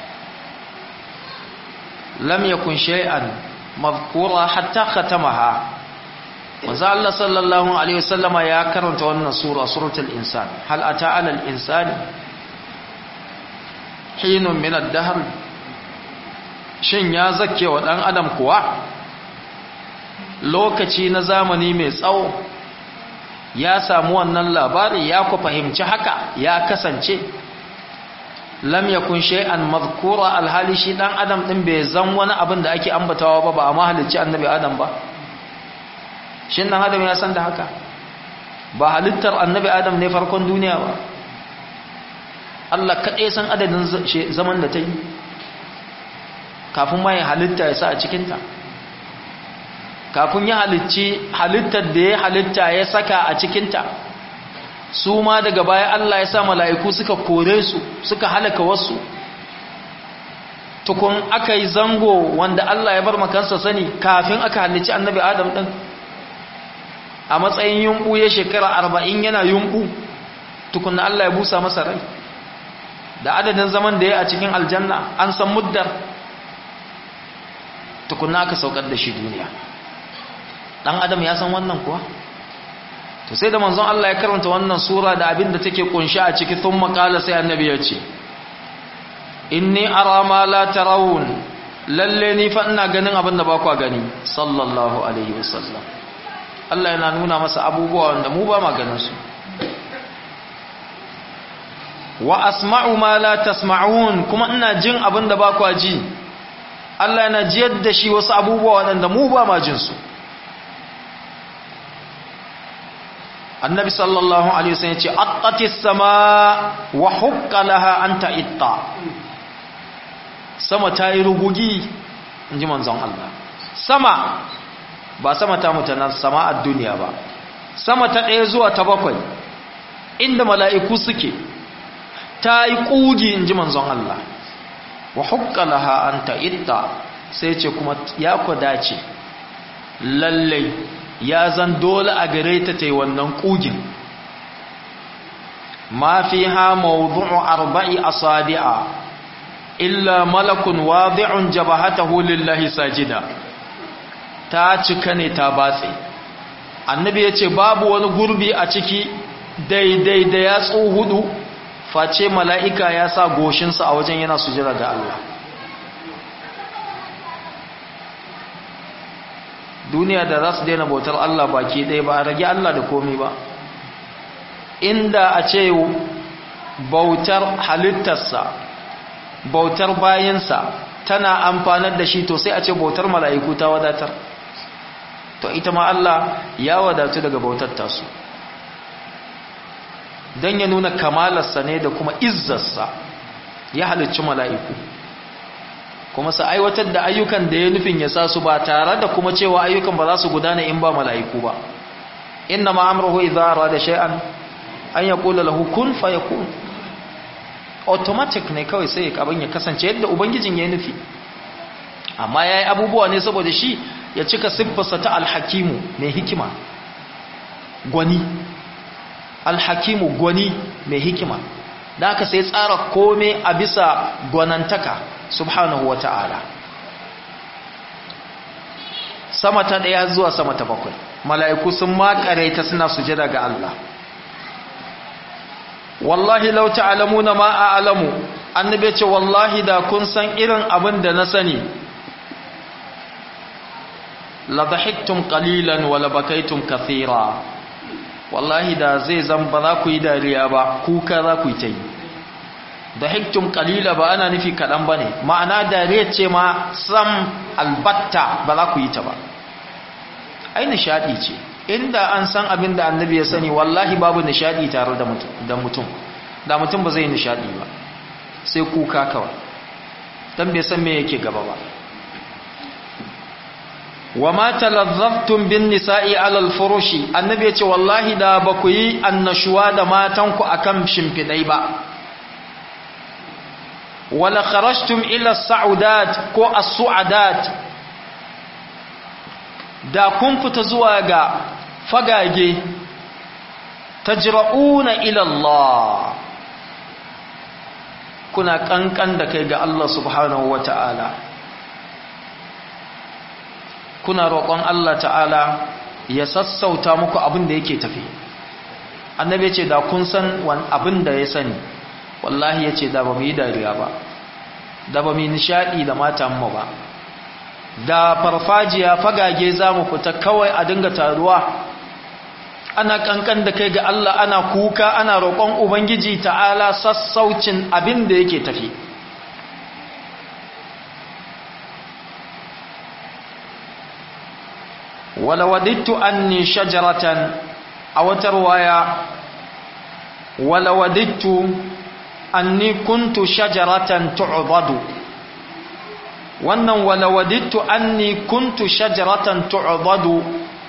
لم يكن شيئا مذكورا حتى ختمها وزال الله صلى الله عليه وسلم يا كرمت وانا سورة سورة الإنسان هل أتى على الإنسان حين من الدهر shin ya zake wa ɗan adam kuwa lokaci na zamani mai tsawo ya samu wannan labari ya ku fahimci haka ya kasance lam yakun shay'an madhkura alhali shi dan adam din bai zan wani abin da ake ambatawa ba ba a mahalicci annabi adam ba shin dan adam ya san da haka ba halittar annabi adam ne farkon duniya ba Allah kaɗai san adadin zaman da ta yi kafin ma ya halitta ya sa a cikinta kafin ya halicci halittar da ya halitta ya saka a cikinta su ma daga baya Allah ya sa mala'iku suka kore su suka halaka wasu tukun aka yi zango wanda Allah ya bar makansa sani kafin aka halicci annabi adam ɗin a matsayin yunɓu ya shekara arba'in yana yunɓu tukun na Allah ya busa masa rai da adadin zaman da ya a cikin aljanna an san muddar tukun aka saukar da shi duniya dan adam ya san wannan kuwa to sai da manzon Allah ya karanta wannan sura da abin da take kunshi a ciki thumma qala sai annabi ya ce inni ara ma la tarawun lalle ni fa ina ganin abin da ba ku gani sallallahu alaihi wasallam Allah yana nuna masa abubuwa wanda mu ba ma ganin su wa asma'u ma la tasma'un kuma ina jin abin da ba ku ji Allah yana jiyar da shi wasu abubuwa waɗanda mu ba ma jin su annabi sallallahu alaihi wasallam yace attatis sama wa hukka laha an ta'itta sama ta yi rugugi inji manzon Allah sama ba sama ta mutana sama a duniya ba sama ta ɗaya zuwa ta bakwai inda mala'iku suke ta yi ƙugi inji manzon Allah wa hukka laha an ta'itta sai ce kuma ya kwadace lallai ya zan dole a gare ta ta yi wannan ƙugin ma fi ha mawudu'u arba'i asabi'a illa malakun wadi'un jabahatahu lillahi sajida ta cika ne ta batse annabi ya ce babu wani gurbi a ciki daidai da yatsu hudu face mala'ika ya sa goshinsa a wajen yana sujira ga Allah duniya da za su daina bautar Allah baki ɗaya ba a rage Allah da komi ba inda a ce bautar halittarsa bautar bayansa tana amfanar da shi to sai a ce bautar mala'iku ta wadatar to ita ma Allah ya wadatu daga bautar tasu don ya nuna kamalarsa ne da kuma izzarsa ya halicci mala'iku kuma su aiwatar da ayyukan da ya nufin ya sa su ba tare da kuma cewa ayyukan ba za su gudana in ba mala'iku ba inna ma'amruhu idza arada shay'an an yaqula lahu kun fayakun automatic ne kawai sai abin ya kasance yadda ubangijin ya nufi amma yayi abubuwa ne saboda shi ya cika siffarsa ta alhakimu mai hikima gwani alhakimu gwani mai hikima da aka sai tsara kome a bisa gwanantaka subhanahu wa ta'ala sama ta ɗaya zuwa sama ta bakwai mala'iku sun makare ta suna sujada ga Allah wallahi lau ta'alamuna ma a alamu annabi ce wallahi da kun san irin abin da na sani la dhahiktum qalilan wa la bakaytum kathira wallahi da zai zan ba za ku yi dariya ba kuka za ku yi ta yi dhahiktum qalila ba ana nufi kadan bane ma'ana dariya ce ma sam albatta ba za ku yi ta ba ai nishadi ce inda an san abin da annabi ya sani wallahi babu nishadi tare da mutum da mutum da mutum ba zai nishadi ba sai kuka kawai dan bai san me yake gaba ba wa ma talazzaftum bin nisa'i ala al-furushi annabi ya ce wallahi da ba ku yi annashuwa da matanku akan shimfidai ba wala kharajtum ila as-sa'udat ko as-su'adat da kun fita zuwa ga fagage tajra'una ila Allah kuna kankan da kai ga Allah subhanahu wata'ala kuna roƙon Allah ta'ala ya sassauta muku abin da yake tafi annabi ya ce da kun san wani abin da ya sani wallahi ya ce da ba mu yi dariya ba da ba mu yi nishaɗi da matanmu ba da farfajiya fagage za mu fita kawai a dinga taruwa ana kankan da kai ga Allah ana kuka ana roƙon ubangiji ta'ala sassaucin abin da yake tafi wala wadittu anni shajaratan a wata ruwaya wala wadittu anni kuntu shajaratan tu'dadu wannan wala wadittu anni kuntu shajaratan tu'dadu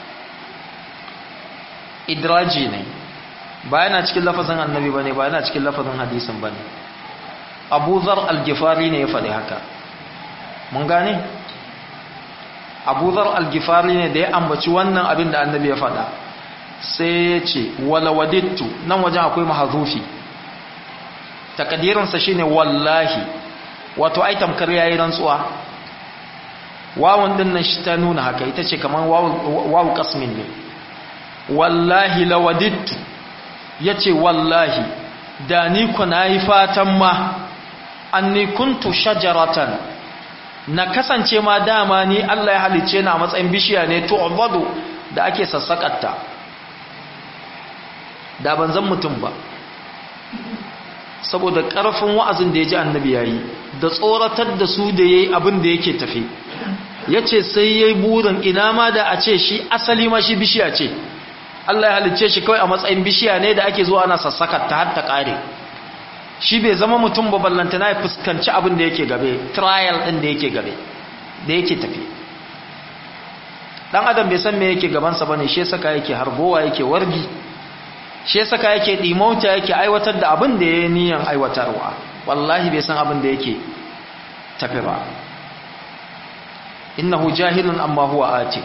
idraji ne ba yana cikin lafazin annabi bane ba yana cikin lafazin hadisin bane Abu Zar al-Ghifari ne ya faɗi haka mun gane Abu Zar al-Ghifari ne da ya ambaci wannan abin da annabi ya faɗa sai ya ce wala wadittu nan wajen akwai mahazufi takadirinsa shine wallahi wato ai tamkar yayi rantsuwa wawun din nan shi ta nuna haka ita ce kaman wawu qasmin ne wallahi lawadittu yace wallahi da ni ku nayi fatan ma anni kuntu shajaratan na kasance ma dama ni Allah ya halice ni a matsayin bishiya ne tu'badu da ake sassakatta da ban zan mutum ba saboda ƙarfin wa'azin da ya ji annabi ya yi da tsoratar da su da ya yi abin da yake tafi ya ce sai ya yi burin ina ma da a ce shi asali ma shi bishiya ce Allah ya halicce shi kawai a matsayin bishiya ne da ake zuwa ana sassaka ta har ta ƙare shi bai zama mutum ba ballantana ya fuskanci abin da yake gabe trial ɗin da yake gabe da yake tafi ɗan adam bai san me yake gabansa ba ne shi saka yake harbowa yake wargi shi saka yake dimauta yake aiwatar da abin da ya niyan aiwatarwa wallahi bai san abin da yake tafi ba innahu jahilun amma huwa ati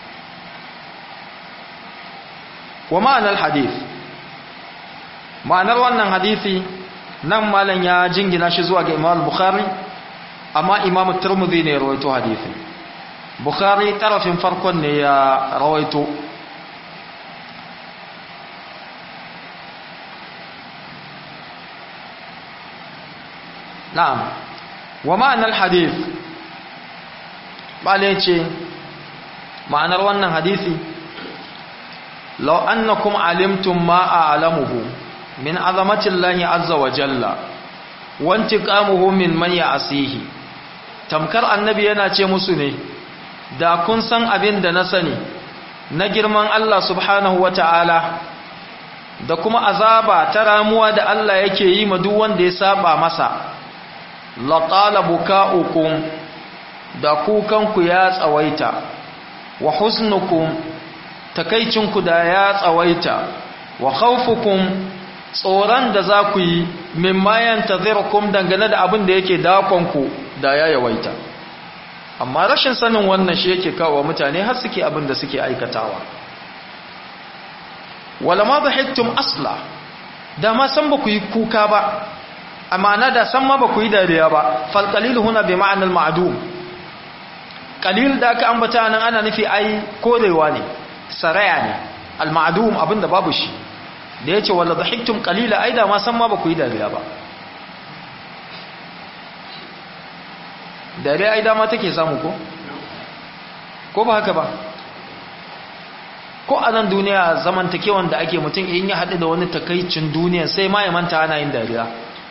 wa ma'anar hadith ma'anar wannan hadisi nan malam ya jingina shi zuwa ga imam bukhari amma imam turmudi ne rawaito hadisi bukhari tarafin farkon ne ya rawaito na'am wa ma'anar hadith bale ce ma'anar wannan hadisi law annakum alimtum ma a'lamuhu min azamati llahi azza wa jalla wa intiqamuhu min man ya'sihi tamkar annabi yana ce musu ne da kun san abin da na sani na girman Allah subhanahu wa ta'ala da kuma azaba ta ramuwa da Allah yake yi ma duk wanda ya saba masa laƙala buka'ukum da kukanku ya tsawaita wa husnukum takaicinku da ya tsawaita wa khawfukum tsoron da za ku yi mimma yantazirkum dangane da abin da yake dakonku da ya yawaita amma rashin sanin wannan shi yake kawo mutane har suke abin da suke aikatawa wala ma dhahiktum asla da ma san ba ku yi kuka ba amma na da san ma ba ku yi dariya ba fal qalil huna bi ma'anal ma'dum qalil da aka ambata nan ana nufi ai korewa ne saraya ne al ma'dum abinda babu shi da yace wala dhahiktum qalila ai da ma san ma ba ku yi dariya ba dariya ai dama take samu ko ko ba haka ba ko a nan duniya zamantakewan da ake mutum in ya haɗu da wani takaicin duniya sai ma ya manta ana yin dariya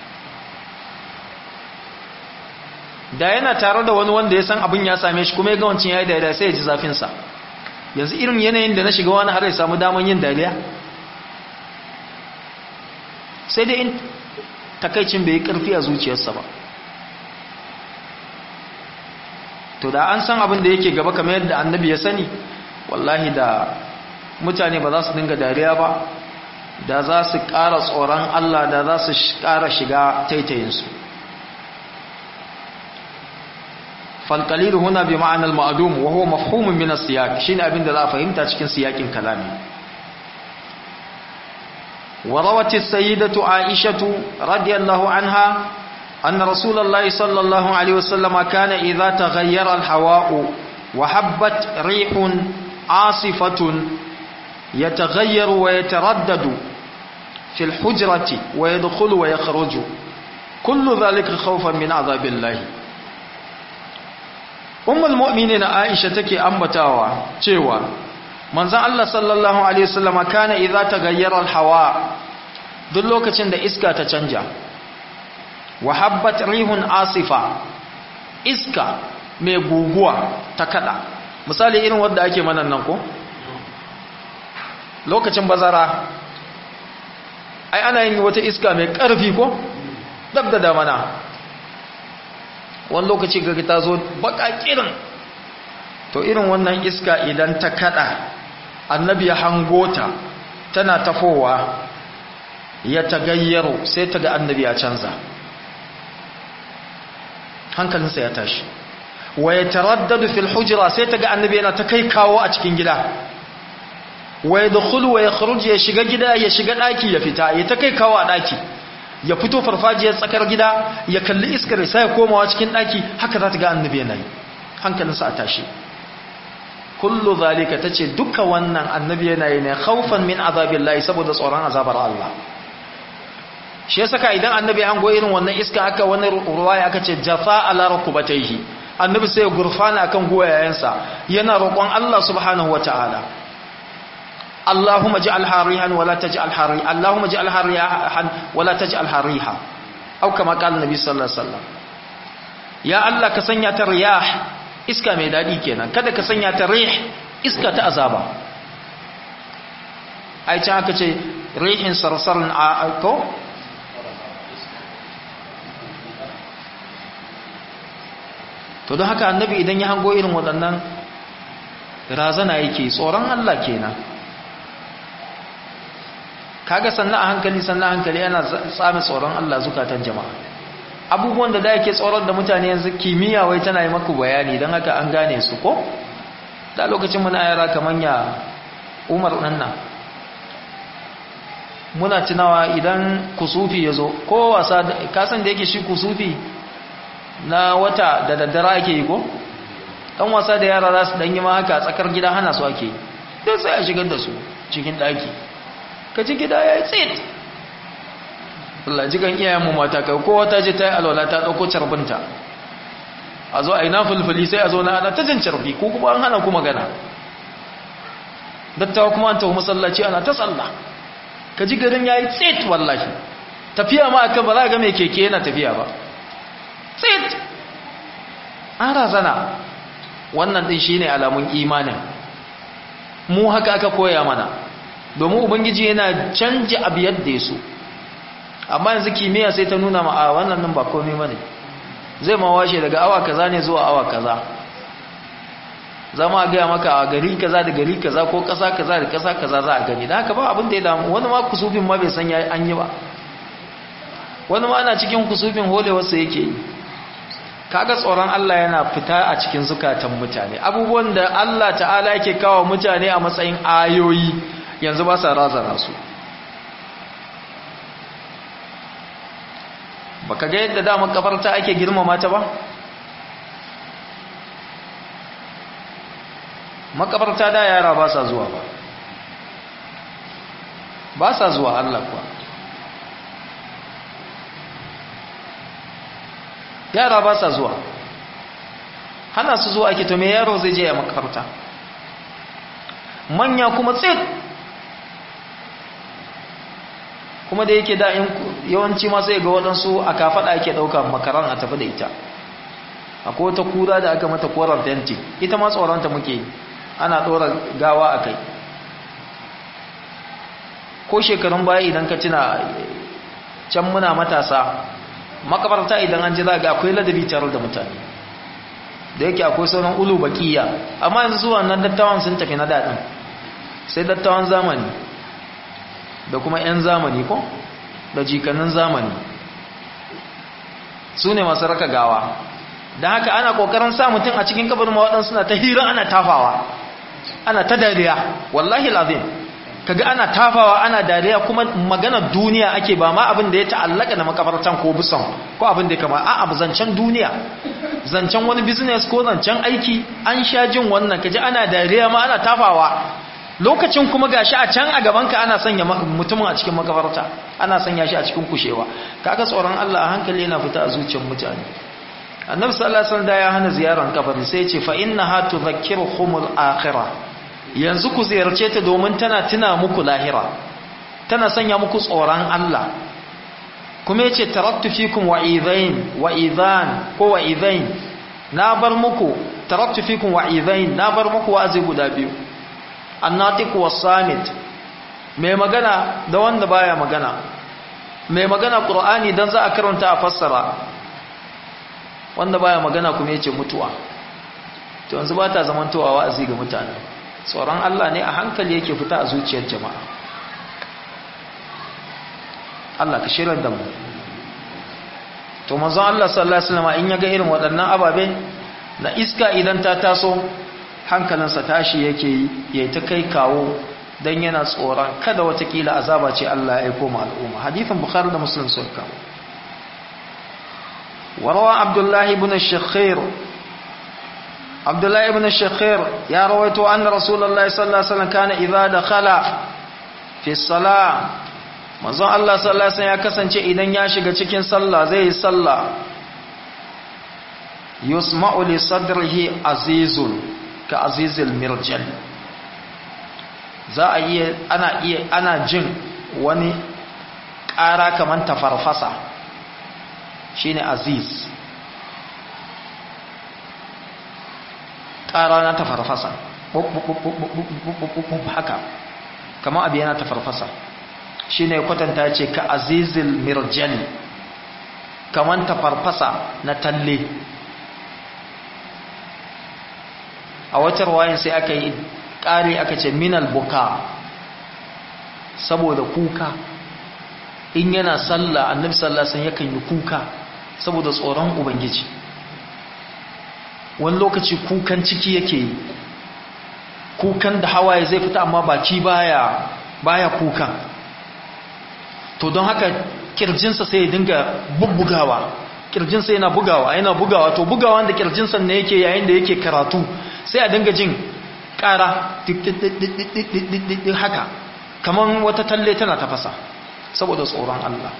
da yana tare da wani wanda ya san abin ya same shi kuma ya ga wancin ya yi dariya sai ya ji zafinsa yanzu irin yanayin da na shiga wani har ya samu daman yin dariya sai dai in takaicin bai yi ƙarfi a zuciyarsa ba to da an san abin da yake gaba kamar yadda annabi ya sani wallahi da mutane ba za su dinga dariya ba da za su ƙara tsoron Allah da za su ƙara shiga taitayinsu falƙalilu huna bi ma'anar ma'adum wa huwa mafhumin min as-siyaq shine abin da za a fahimta cikin siyakin kalami wa rawat as-sayyidatu Aishatu radiyallahu anha anna rasulullahi sallallahu alaihi wasallam kana idza taghayyara al-hawa'u wa habbat rihun asifatun yataghayyaru wa yataraddadu في الحجرة ويدخل ويخرج كل ذلك خوفا من عذاب الله أم المؤمنين عائشة تكي أنبتاوا تشيوا manzon Allah sallallahu alaihi wasallam kana idza taghayyara al-hawa duk lokacin da iska ta canja wa habbat rihun asifa iska mai guguwa ta kada misali irin wanda ake manan nan ko lokacin bazara ai ana yin wata iska mai ƙarfi ko dab da damana wani lokaci gari ta zo baka kirin to irin wannan iska idan ta kada annabi ya hangota tana tafowa ya tagayyaro sai ta ga annabi ya canza hankalinsa ya tashi wa ya taraddadu fil hujra sai ta ga annabi yana ta kai kawo a cikin gida wa ya dukulu wa ya kharuji ya shiga gida ya shiga daki ya fita ya ta kai kawo a daki ya fito farfajiyar tsakar gida ya kalli iskar sai ya komawa cikin daki haka za ta ga annabi yana yi hankalinsa a tashi kullu zalika tace duka wannan annabi yana yi ne khaufan min azabillahi saboda tsoron azabar Allah shi yasa ka idan annabi an go irin wannan iska aka wani ruwaya aka ce jafa ala rukubatayhi annabi sai ya gurfana akan goyayensa yana roƙon Allah subhanahu wataala اللهم اجعلها ريحا ولا تجعلها ريحا اللهم اجعلها ريحا ولا تجعلها ريحا او كما قال النبي صلى الله عليه وسلم يا الله ka sanya ta riyah iska mai dadi kenan kada ka sanya ta rih iska ta azaba ai can aka ce rihin sarsarin a ko to don haka annabi idan ya hango irin waɗannan razana yake tsoron Allah kenan kaga sannan a hankali sannan a hankali yana tsami tsoron Allah zukatan jama'a abubuwan da da yake tsoron da mutane yanzu kimiyya wai tana yi maku bayani don haka an gane su ko da lokacin muna yara kamar ya umar ɗanna muna tunawa idan kusufi ya zo ko wasa kasan da yake shi kusufi na wata da daddara ake yi ko ɗan wasa da yara za su ɗanyi ma haka tsakar gida hana su ake yi don sai a shigar da su cikin ɗaki ka ci gida ya yi tsit Allah jikan iyayenmu mata kai kowa ta je ta yi alwala ta ɗauko carbinta a zo a yi na fulfuli sai a zo na ana ta jin carbi ko kuma an hana ku magana dattawa kuma an tafi masallaci ana ta tsalla ka ji garin ya yi tsit wallahi tafiya ma akan ba za ga mai keke yana tafiya ba tsit an razana wannan ɗin shi ne alamun imanin mu haka aka koya mana domin ubangiji yana canja abu yadda ya so amma yanzu kimiyya sai ta nuna ma a wannan nan ba komai bane zai ma washe daga awa kaza ne zuwa awa kaza zama gaya maka a gari kaza da gari kaza ko kasa kaza da kasa kaza za a gani da haka ba abin da ya damu wani ma kusufin ma bai san ya an yi ba wani ma ana cikin kusufin holewarsa yake yi kaga tsoron Allah yana fita a cikin zukatan mutane abubuwan da Allah ta'ala yake kawo mutane a matsayin ayoyi yanzu ba sa razana su baka ga yadda da makabarta ake girmama ta ba makabarta da yara ba sa zuwa ba ba sa zuwa Allah kuwa yara ba sa zuwa hana su zuwa ake to me yaro zai je ya makaranta manya kuma tsit kuma da yake da yawanci ma sai ga waɗansu a kafaɗa ake ɗauka makaran a tafi da ita akwai wata kura da aka mata koren fenti ita ma tsoronta muke ana ɗora gawa a kai ko shekarun baya idan ka tuna can muna matasa makabarta idan an ji za ga akwai ladabi tare da mutane da yake akwai sauran ulu bakiya amma yanzu zuwa nan dattawan sun tafi na daɗin sai dattawan zamani da kuma 'yan zamani ko da jikanin zamani su ne masu raka gawa da haka ana kokarin sa mutum a cikin kabarin mawaɗansu suna ta hira ana tafawa ana ta dariya wallahi lazim kaga ana tafawa ana dariya kuma magana duniya ake ba ma abin da ya ta'allaka da makabartan ko busan ko abin da ya kama a'a zancen duniya zancen wani business ko zancen aiki an sha jin wannan kaji ana dariya ma ana tafawa lokacin kuma gashi a can a gabanka ana sanya mutumin a cikin makabarta ana sanya shi a cikin kushewa kaga tsoron Allah a hankali yana fita a zuciyar mutane annabi sallallahu alaihi wasallam ya hana ziyarar kabari sai ya ce fa innaha tudhakkiruhumul akhirah yanzu ku ziyarce ta domin tana tuna muku lahira tana sanya muku tsoron Allah kuma yace taraktu fikum wa'idain wa'idhan ko wa'idain na bar muku taraktu fikum wa'idain na bar muku wa'azi guda biyu annatiq was-samit mai magana da wanda baya magana mai magana qur'ani dan za a karanta a fassara wanda baya magana kuma yace mutuwa to yanzu ba ta zamantowa wa'azi ga mutane tsoron Allah ne a hankali yake fita a zuciyar jama'a Allah ka shirar da mu to manzon Allah sallallahu alaihi wasallam in yaga irin waɗannan ababe na iska idan ta taso hankalinsa tashi yake yi yayi ta kai kawo dan yana tsoron kada watakila azaba ce Allah ya aika ma al'umma hadithin bukhari da muslim sun kawo وروى عبد الله بن الشخير عبد الله بن الشخير يا رويت أن رسول الله صلى الله عليه وسلم كان إذا دخل في الصلاة manzon Allah sallallahu alaihi wasallam ya kasance idan ya shiga cikin sallah zai yi sallah yusma'u li sadrihi azizun ka azizil mirjal za a iya ana iya ana jin wani ƙara kaman tafarfasa shine aziz ƙara na tafarfasa haka kama abu yana tafarfasa shi ne kwatanta ce ka azizil mirjali kaman tafarfasa na talle a wata ruwayin sai aka yi ƙari aka ce minal buka saboda kuka in yana sallah annabi sallallahu alaihi yakan yi kuka saboda tsoron ubangiji wani lokaci kukan ciki yake yi kukan da hawaye zai fita amma baki baya baya kukan to don haka kirjinsa sai ya dinga bubbugawa kirjinsa yana bugawa yana bugawa to bugawa da kirjinsa ne yake yayin da yake karatu sai a dinga jin ƙara haka kamar wata talle tana tafasa saboda tsoron Allah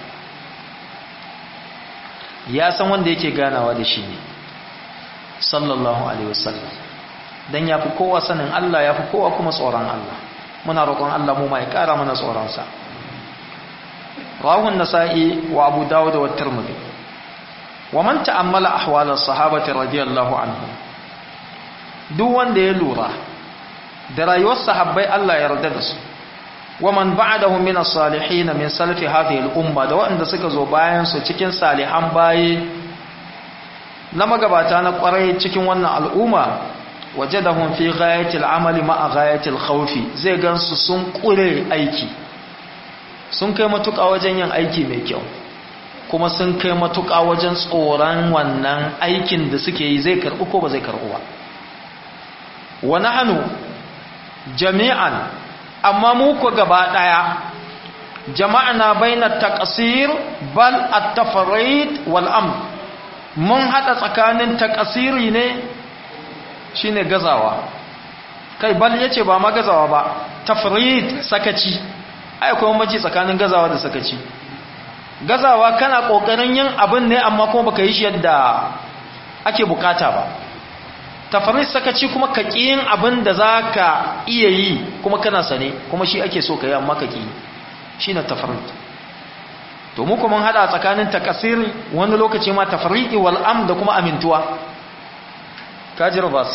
ya san wanda yake ganawa da shi ne sallallahu alaihi wasallam dan yafi kowa sanin Allah yafi kowa kuma tsoron Allah muna roƙon Allah mu mai ƙara mana tsoron sa rawahu an-nasa'i wa abu dawud wa tirmidhi wa man ta'ammala ahwal as-sahabati radiyallahu anhum duk wanda ya lura da rayuwar sahabbai Allah ya yarda da su ومن بعدهم من الصالحين من سلف هذه الأمة da waɗanda suka zo bayan su cikin salihan baye na magabata na ƙwarai cikin wannan al'umma wajadahum fi ghayatil amali ma'a ghayatil khawfi zai gansu sun ƙure aiki sun kai matuƙa wajen yin aiki mai kyau kuma sun kai matuƙa wajen tsoron wannan aikin da suke yi zai karɓi ko ba zai karɓi ba wa nahnu jami'an amma mu ku gaba daya jama'ana baina taqsir bal at-tafrid wal amr mun hada tsakanin taqsiri ne shine gazawa kai bal yace ba ma gazawa ba tafrid sakaci ai akwai mace tsakanin gazawa da sakaci gazawa kana kokarin yin abin ne amma kuma baka yi shi yadda ake bukata ba tafarit sakaci kuma ka yin abin da za ka iya yi kuma kana sane kuma shi ake so ka yi amma ka ƙi shi na tafarit to mu kuma hada tsakanin takasiri wani lokaci ma tafariki wal am da kuma amintuwa kajir bas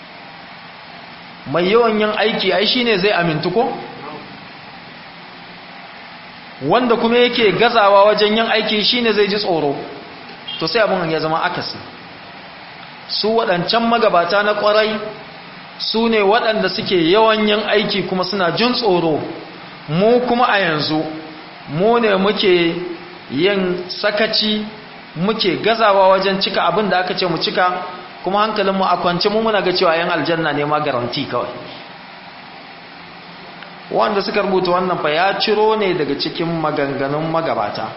mai yawan yin aiki ai shine zai amintu ko wanda kuma yake gazawa wajen yin aiki shine zai ji tsoro to sai abin ya zama akasi su waɗancan magabata na ƙwarai su ne waɗanda suke yawan yin aiki kuma suna jin tsoro mu kuma a yanzu mu ne muke yin sakaci muke gazawa wajen cika abin da aka ce mu cika kuma hankalinmu a kwance mu muna ga cewa yan aljanna ne ma garanti kawai wanda suka rubuta wannan fa ya ciro ne daga cikin maganganun magabata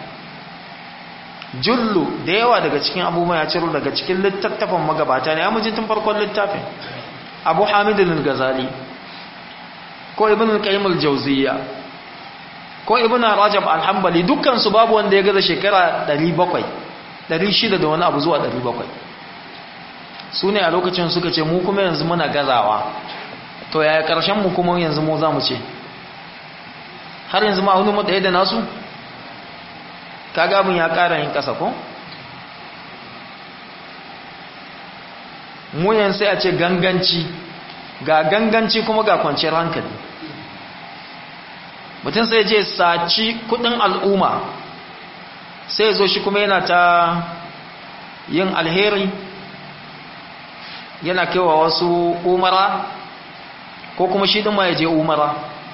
jullu da yawa daga cikin abubuwa ya ciro daga cikin littattafan magabata ne ya mujin tun farkon littafin abu hamidun gazali ko ibn al-qayyim al-jawziyya ko ibn rajab al-hanbali dukkan su babu wanda ya gaza shekara 700 600 da wani abu zuwa 700 su ne a lokacin suka ce mu kuma yanzu muna gazawa to yaya karshen mu kuma yanzu mu za mu ce har yanzu ma wani ɗaya da nasu kaga abin ya ƙara yin ƙasa ko mu yanzu sai a ce ganganci ga ganganci kuma ga kwanciyar hankali mutum sai je saci kudin al'umma sai zo shi kuma yana ta yin alheri yana kewa wasu umara ko kuma shi ɗin ma ya je umara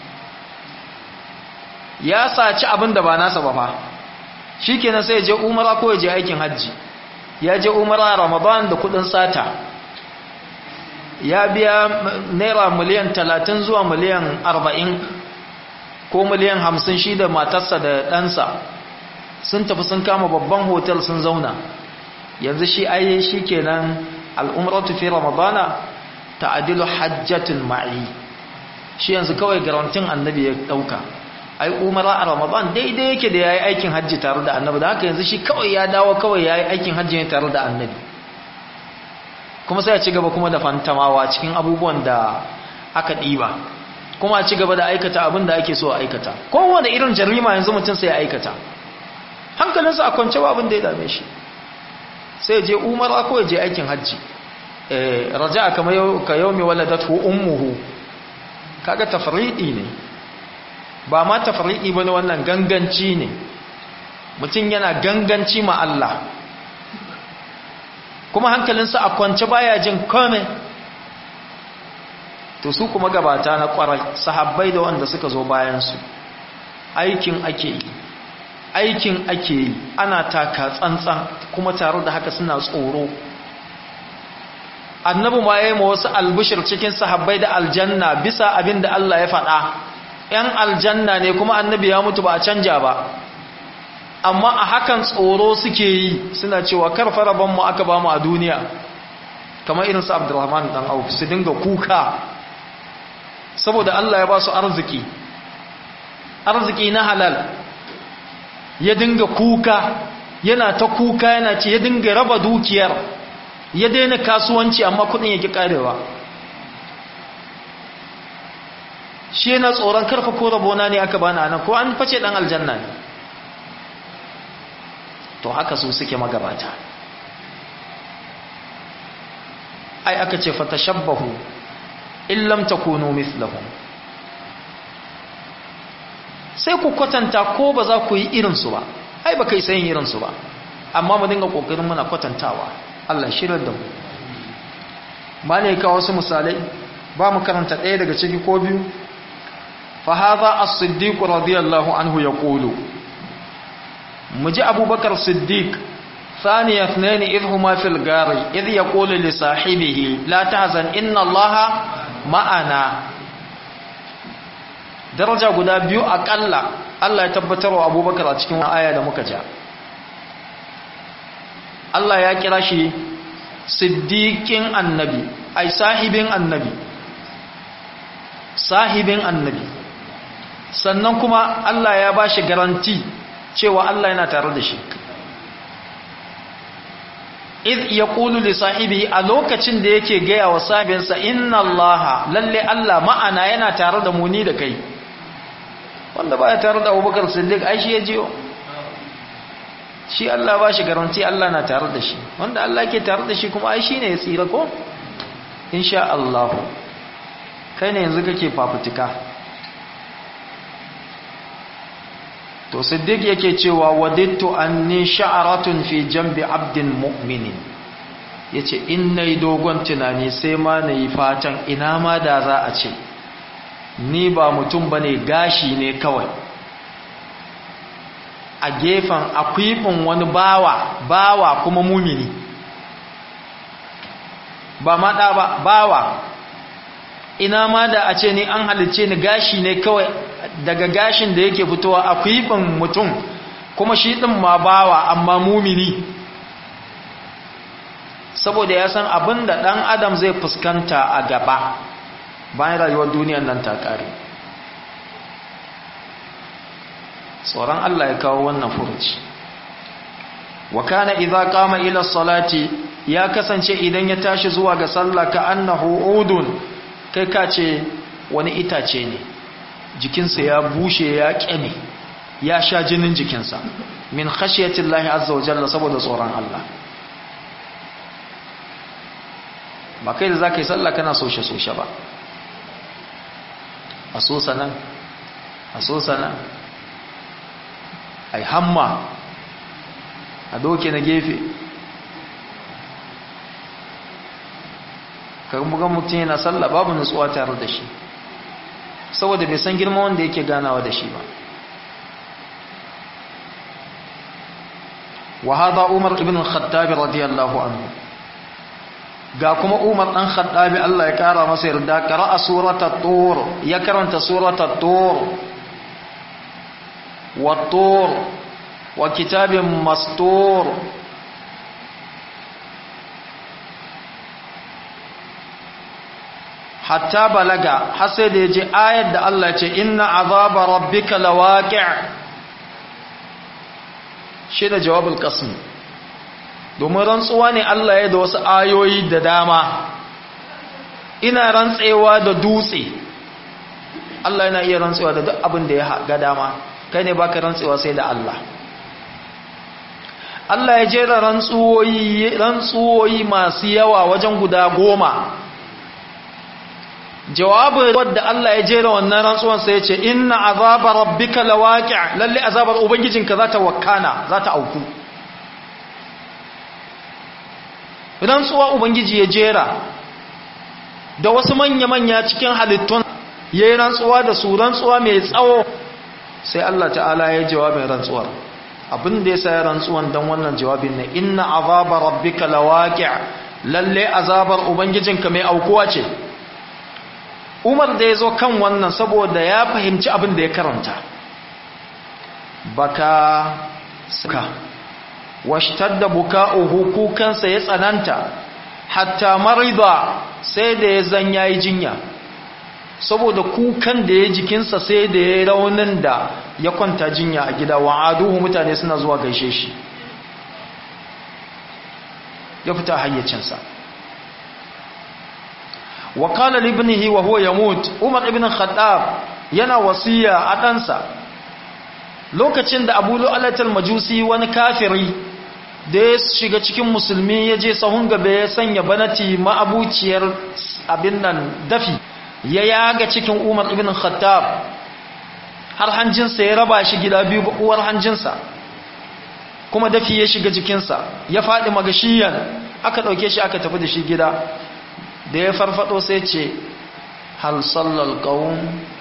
ya saci abin da ba nasa ba fa shi kenan sai ya je umara ko ya je aikin hajji ya je umara ramadan da kudin sata ya biya naira miliyan talatin zuwa miliyan arba'in ko miliyan hamsin shi da matarsa da ɗansa sun tafi sun kama babban hotel sun zauna yanzu shi ayi shi kenan al'umratu fi ramadana ta'adilu hajjatun ma'i shi yanzu kawai garantin annabi ya ɗauka ai umara a ramadan daidai yake da ya yi aikin hajji tare da annabi da haka yanzu shi kawai ya dawo kawai ya yi aikin hajji ne tare da annabi kuma sai a ci gaba kuma da fantamawa cikin abubuwan da aka ɗiba kuma a ci gaba da aikata abin da ake so a aikata kowane irin jarima yanzu mutum sai ya aikata hankalinsa a kwance ba abin da ya dame shi sai je umara ko je aikin hajji raja kamar ka yau mai waladatu ummuhu kaga tafriɗi ne ba ma tafriɗi bane wannan ganganci ne mutum yana ganganci ma Allah kuma hankalinsa a kwance baya jin kome to su kuma gabata na kwarai sahabbai da wanda suka zo bayansu aikin ake yi aikin ake yi ana taka tsantsan kuma tare da haka suna tsoro annabi ma ya yi ma wasu albishir cikin sahabbai da aljanna bisa abin da Allah ya faɗa ‘yan aljanna ne kuma annabi ya mutu ba a canja ba amma a hakan tsoro suke yi suna cewa karfa rabonmu aka ba mu a duniya kamar irinsu abdurrahman dan auf su dinga kuka saboda Allah ya ba su arziki arziki na halal ya dinga kuka yana ta kuka yana ce ya dinga raba dukiyar ya daina kasuwanci amma kudin yake karewa shi yana tsoron karfa ko rabona ne aka bani anan ko an face dan aljanna ne to haka su suke magabata ai aka ce fatashabbahu in lam takunu mithlahum sai ku kwatanta ko ba za ku yi irinsu ba ai ba kai sayin irinsu ba amma mu dinga kokarin muna kwatantawa Allah shirar da mu ba ne ka wasu misalai ba mu karanta ɗaya daga ciki ko biyu fa hadha as-siddiq radiyallahu anhu yaqulu muji abubakar siddiq ثاني اثنين إذ هما في الغار إذ يقول لصاحبه لا تحزن إن الله معنا daraja guda biyu akalla Allah ya tabbatar wa abubakar a cikin aya da muka ja Allah ya kira shi siddiƙin annabi ai sahibin annabi sahibin annabi sannan kuma Allah ya ba shi garanti cewa Allah yana tare da shi id yaqulu li sahibi a lokacin da yake gaya wa sahibinsa inna allaha lalle Allah ma'ana yana tare da mu ni da kai wanda baya tare da Abubakar Siddiq ai shi ya jiyo shi Allah ba shi garanti Allah na tare da shi wanda Allah ke tare da shi kuma ai shine ya tsira ko insha Allah kai ne yanzu kake fafutuka to siddiq yake cewa wadittu anni sha'aratun fi jambi abdin mu'minin yace in nayi dogon tunani sai ma nayi fatan ina ma da za a ce ni ba mutum bane gashi ne kawai a gefen akwifin wani bawa bawa kuma mumini ba maɗa ba bawa ina ma da a ce ni an halice ni gashi ne kawai daga gashin da yake fitowa a kwifin mutum kuma shi ɗin ma bawa amma mumini saboda ya san abin da ɗan adam zai fuskanta a gaba bayan rayuwar duniyar nan ta ƙare tsoron Allah ya kawo wannan furuci wa kana idza qama ila salati ya kasance idan ya tashi zuwa ga sallah ka annahu udun kai ka ce wani itace ne jikinsa ya bushe ya kyame ya sha jinin jikinsa min khashiyatillahi azza wa jalla saboda tsoron Allah ba kai da zaka yi sallah kana soshe soshe ba a so sanan a so sanan ai hamma a doke na gefe bugan mutum yana sallah babu nutsuwa tare da shi saboda bai san girma wanda yake ganawa da shi ba wa hada umar ibn khattab radiyallahu anhu ga kuma umar dan khattabi Allah ya kara masa yarda qara'a suratul tur ya karanta suratul tur wa tur wa kitabin mastur hatta balaga har sai da ya je ayar da Allah ce inna azaba rabbika lawaqi' shi da jawabul qasm domin rantsuwa ne Allah ya da wasu ayoyi da dama ina rantsewa da dutse Allah yana iya rantsewa da duk abin da ya ga dama kai ne baka rantsewa sai da Allah Allah ya jera rantsuwoyi rantsuwoyi masu yawa wajen guda goma jawabin wadda Allah ya jera wannan rantsuwan sai ya ce inna azaba rabbika lawaqi' lalle azabar ubangijinka za ta wakana za ta auku rantsuwa ubangiji ya jera da wasu manya-manya cikin halittun ya yi rantsuwa da su rantsuwa mai tsawo sai Allah ta'ala ya jawabin rantsuwar abin da ya sa rantsuwan don wannan jawabin ne inna azabar rabbika lawaqi' lalle azabar ubangijinka mai aukuwa ce umar da ya zo kan wannan saboda ya fahimci abin da ya karanta baka suka washtar da buka'uhu kukansa ya tsananta hatta marida sai da ya zan yayi jinya saboda kukan da ya jikinsa sai da ya raunin da ya kwanta jinya a gida wa aduhu mutane suna zuwa gaishe shi ya fita hayyacinsa wa qala li ibnihi wa huwa yamut umar ibn khattab yana wasiya a ɗansa lokacin da abu lu'alatul majusi wani kafiri da ya shiga cikin musulmi ya je sahun gaba ya sanya banati ma'abuciyar abin nan dafi ya yaga cikin umar ibn khattab har hanjinsa ya raba shi gida biyu uwar hanjinsa kuma dafi ya shiga jikinsa ya faɗi magashiyan aka ɗauke shi aka tafi da shi gida da ya farfado sai ce hal sallal qawm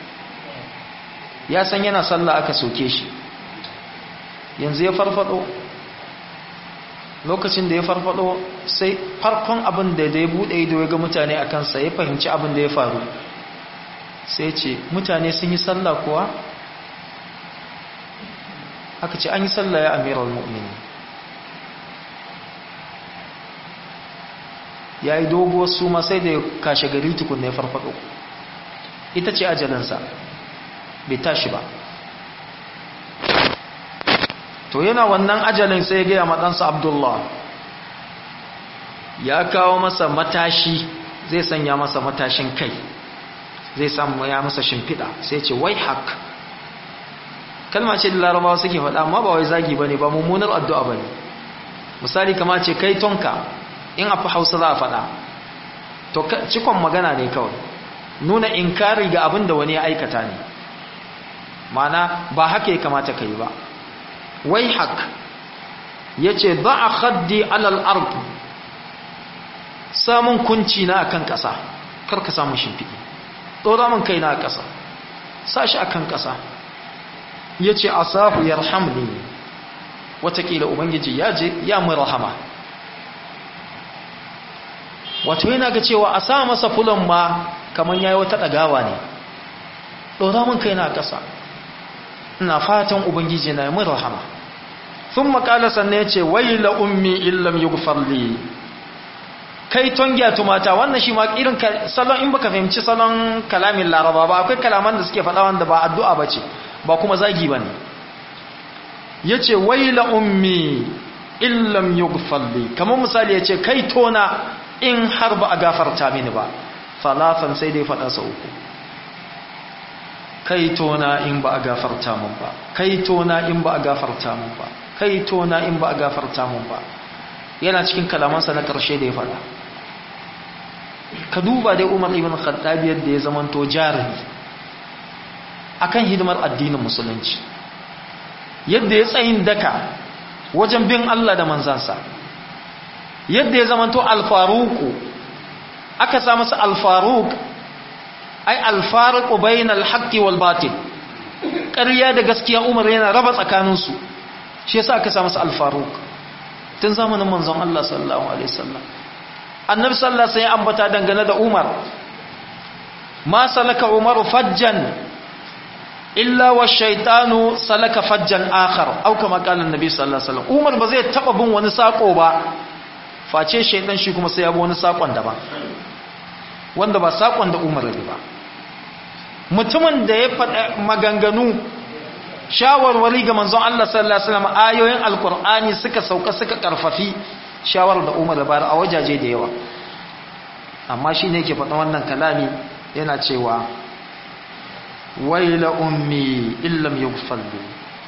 ya san yana sallah aka soke shi yanzu ya farfado lokacin da ya farfado sai farkon abin da ya bude ido ya ga mutane a kansa ya fahimci abin da ya faru sai ce mutane sun yi sallah kuwa aka ce an yi sallah ya amiral mu'mini ya yi doguwar suma sai da ya kashe gari tukun ya farfado ita ce ajalinsa bai tashi ba to yana wannan ajalin sai ya gaya maɗansa abdullah ya kawo masa matashi zai sanya masa matashin kai zai samu ya masa shimfiɗa sai ce wai hak kalma ce da larabawa suke faɗa amma ba wai zagi ba ne ba mummunar addu'a ba ne misali kama ce kai tonka in a fi hausa za a faɗa to cikon magana ne kawai nuna inkari ga abin da wani ya aikata ne mana ba haka ya kamata ka yi ba wai hak ya ce ba a haddi alal ardu samun kunci na akan ƙasa karka samun shimfiɗi ɗora min kai na a ƙasa sashi akan ƙasa ya ce a sahu ya rahamni watakila ubangiji ya je ya mai rahama wato yana ga cewa a sa masa fulon ma kamar ya yi wata ɗagawa ne ɗora min kai na a ƙasa ina fatan ubangiji na mai rahama sun makala sannan ya ce waila ummi illam yi gufarli kai tongiya tumata wannan shi ma irin salon in baka fahimci salon kalamin laraba ba akwai kalaman da suke faɗa wanda ba addu'a ba ce ba kuma zagi ba ne ya ce waila ummi illam yi gufarli kamar misali ya ce kai tona in har ba a gafarta mini ba falafan sai dai faɗa sa uku kai tona in ba a gafarta mun ba kai tona in ba a gafarta mun ba kai tona in ba a gafarta mun ba yana cikin kalamansa na ƙarshe da ya faɗa ka duba dai umar ibn khattab yadda ya zamanto jarumi akan hidimar addinin musulunci yadda ya tsayin daka wajen bin Allah da manzansa yadda ya zamanto alfaruku aka sa masa alfaruk ai alfaruku bainal haqqi wal batil ƙarya da gaskiya umar yana raba tsakaninsu shi yasa aka sa masa alfaruk tun zamanin manzon Allah sallallahu alaihi wasallam annabi sallallahu alaihi wasallam ambata dangane da Umar ma salaka Umaru fajjan illa wa shaytanu salaka fajjan akhar au kama qala annabi sallallahu alaihi wasallam Umar ba zai taba bin wani sako ba face shaytan shi kuma sai ya bi wani sakon da ba wanda ba sakon da Umar ne ba mutumin da ya faɗa maganganu shawarwari ga manzon Allah sallallahu alaihi wasallam ayoyin alqur'ani suka sauka suka karfafi shawarar da Umar da bayar a wajaje da yawa amma shine yake faɗa wannan kalami yana cewa waila ummi illam yughfal li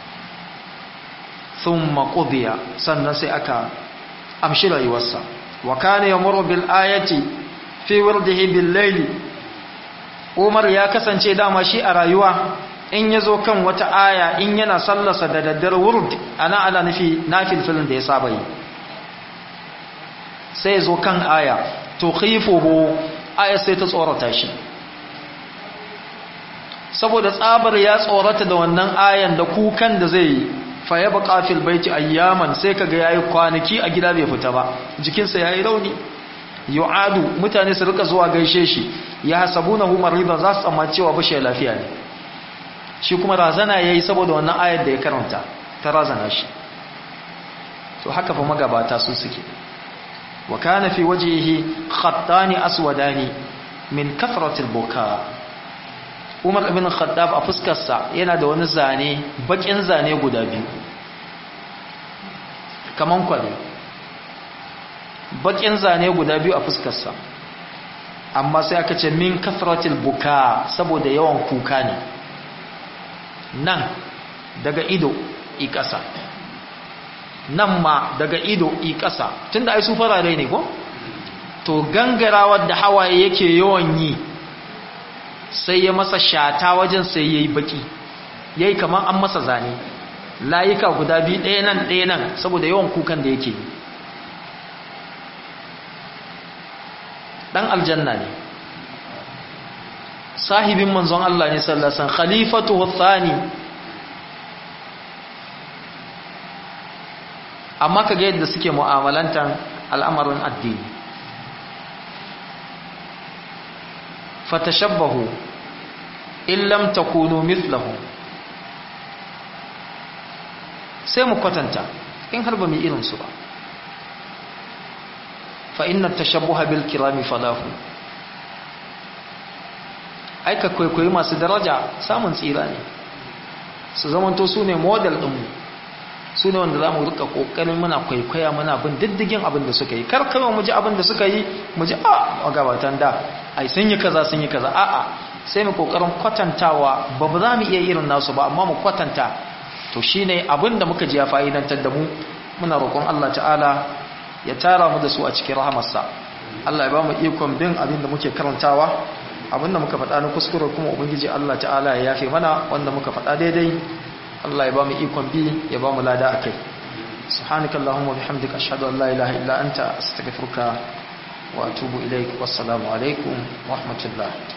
thumma qudiya sannan sai aka amshi rayuwarsa wa kana yamuru bil ayati fi wirdihi bil layli Umar ya kasance dama shi a rayuwa in ya zo kan wata aya in yana sallasa da daddar wurd ana ala nufi nafil filin da ya saba yi sai ya zo kan aya to khifuhu aya sai ta tsorata shi saboda tsabar ya tsorata da wannan ayan da kukan da zai yi fa ya baqa fil baiti ayyaman sai kaga yayi kwanaki a gida bai fita ba jikinsa yayi rauni yu'adu mutane su rika zuwa gaishe shi ya hasabunahu maridan za su tsammaci cewa bashi lafiya ne shi kuma razana ya yi saboda wannan ayar da ya karanta ta razana shi to haka fa magabata su suke wa kana fi wajhihi khattani aswadani min kathratil buka Umar ibn Khattab a fuskarsa yana da wani zane bakin zane guda biyu kaman kwale bakin zane guda biyu a fuskarsa amma sai aka ce min kathratil buka saboda yawan kuka ne nan daga ido i ƙasa nan ma daga ido i ƙasa tun da ai su farare ne ko to gangarawar da hawaye yake yawan yi sai ya masa shata wajen sai ya yi baki ya yi kamar an masa zane layuka guda biyu ɗaya nan ɗaya nan saboda yawan kukan da yake yi ɗan aljanna ne sahibin manzon Allah ne sallasan khalifatu thani amma kaga yadda suke mu'amalantan al'amarin addini fatashabbahu in lam takunu mithlahu sai mu kwatanta in har ba mu irin su ba fa inna tashabbuha bil kirami falahu aika kwaikwayi masu daraja samun tsira ne su zamanto su ne model ɗinmu su ne wanda za mu rika kokarin muna kwaikwaya muna bin diddigin abin da suka yi kar kawai mu ji abin da suka yi mu ji a magabatan da ai sun yi kaza sun yi kaza a'a sai mu kokarin kwatantawa ba ba za mu iya irin nasu ba amma mu kwatanta to shine abin da muka ji ya fa'idantar da mu muna roƙon Allah ta'ala ya tara mu da su a cikin rahamarsa Allah ya ba mu ikon bin abin da muke karantawa abin da muka faɗa na kuskure kuma ubangiji Allah ta'ala ya yafe mana wanda muka faɗa daidai Allah ya ba mu ikon bi ya ba mu lada akai subhanakallahumma bihamdika ashhadu an la ilaha illa anta astaghfiruka wa atubu ilaik wassalamu alaikum wa rahmatullah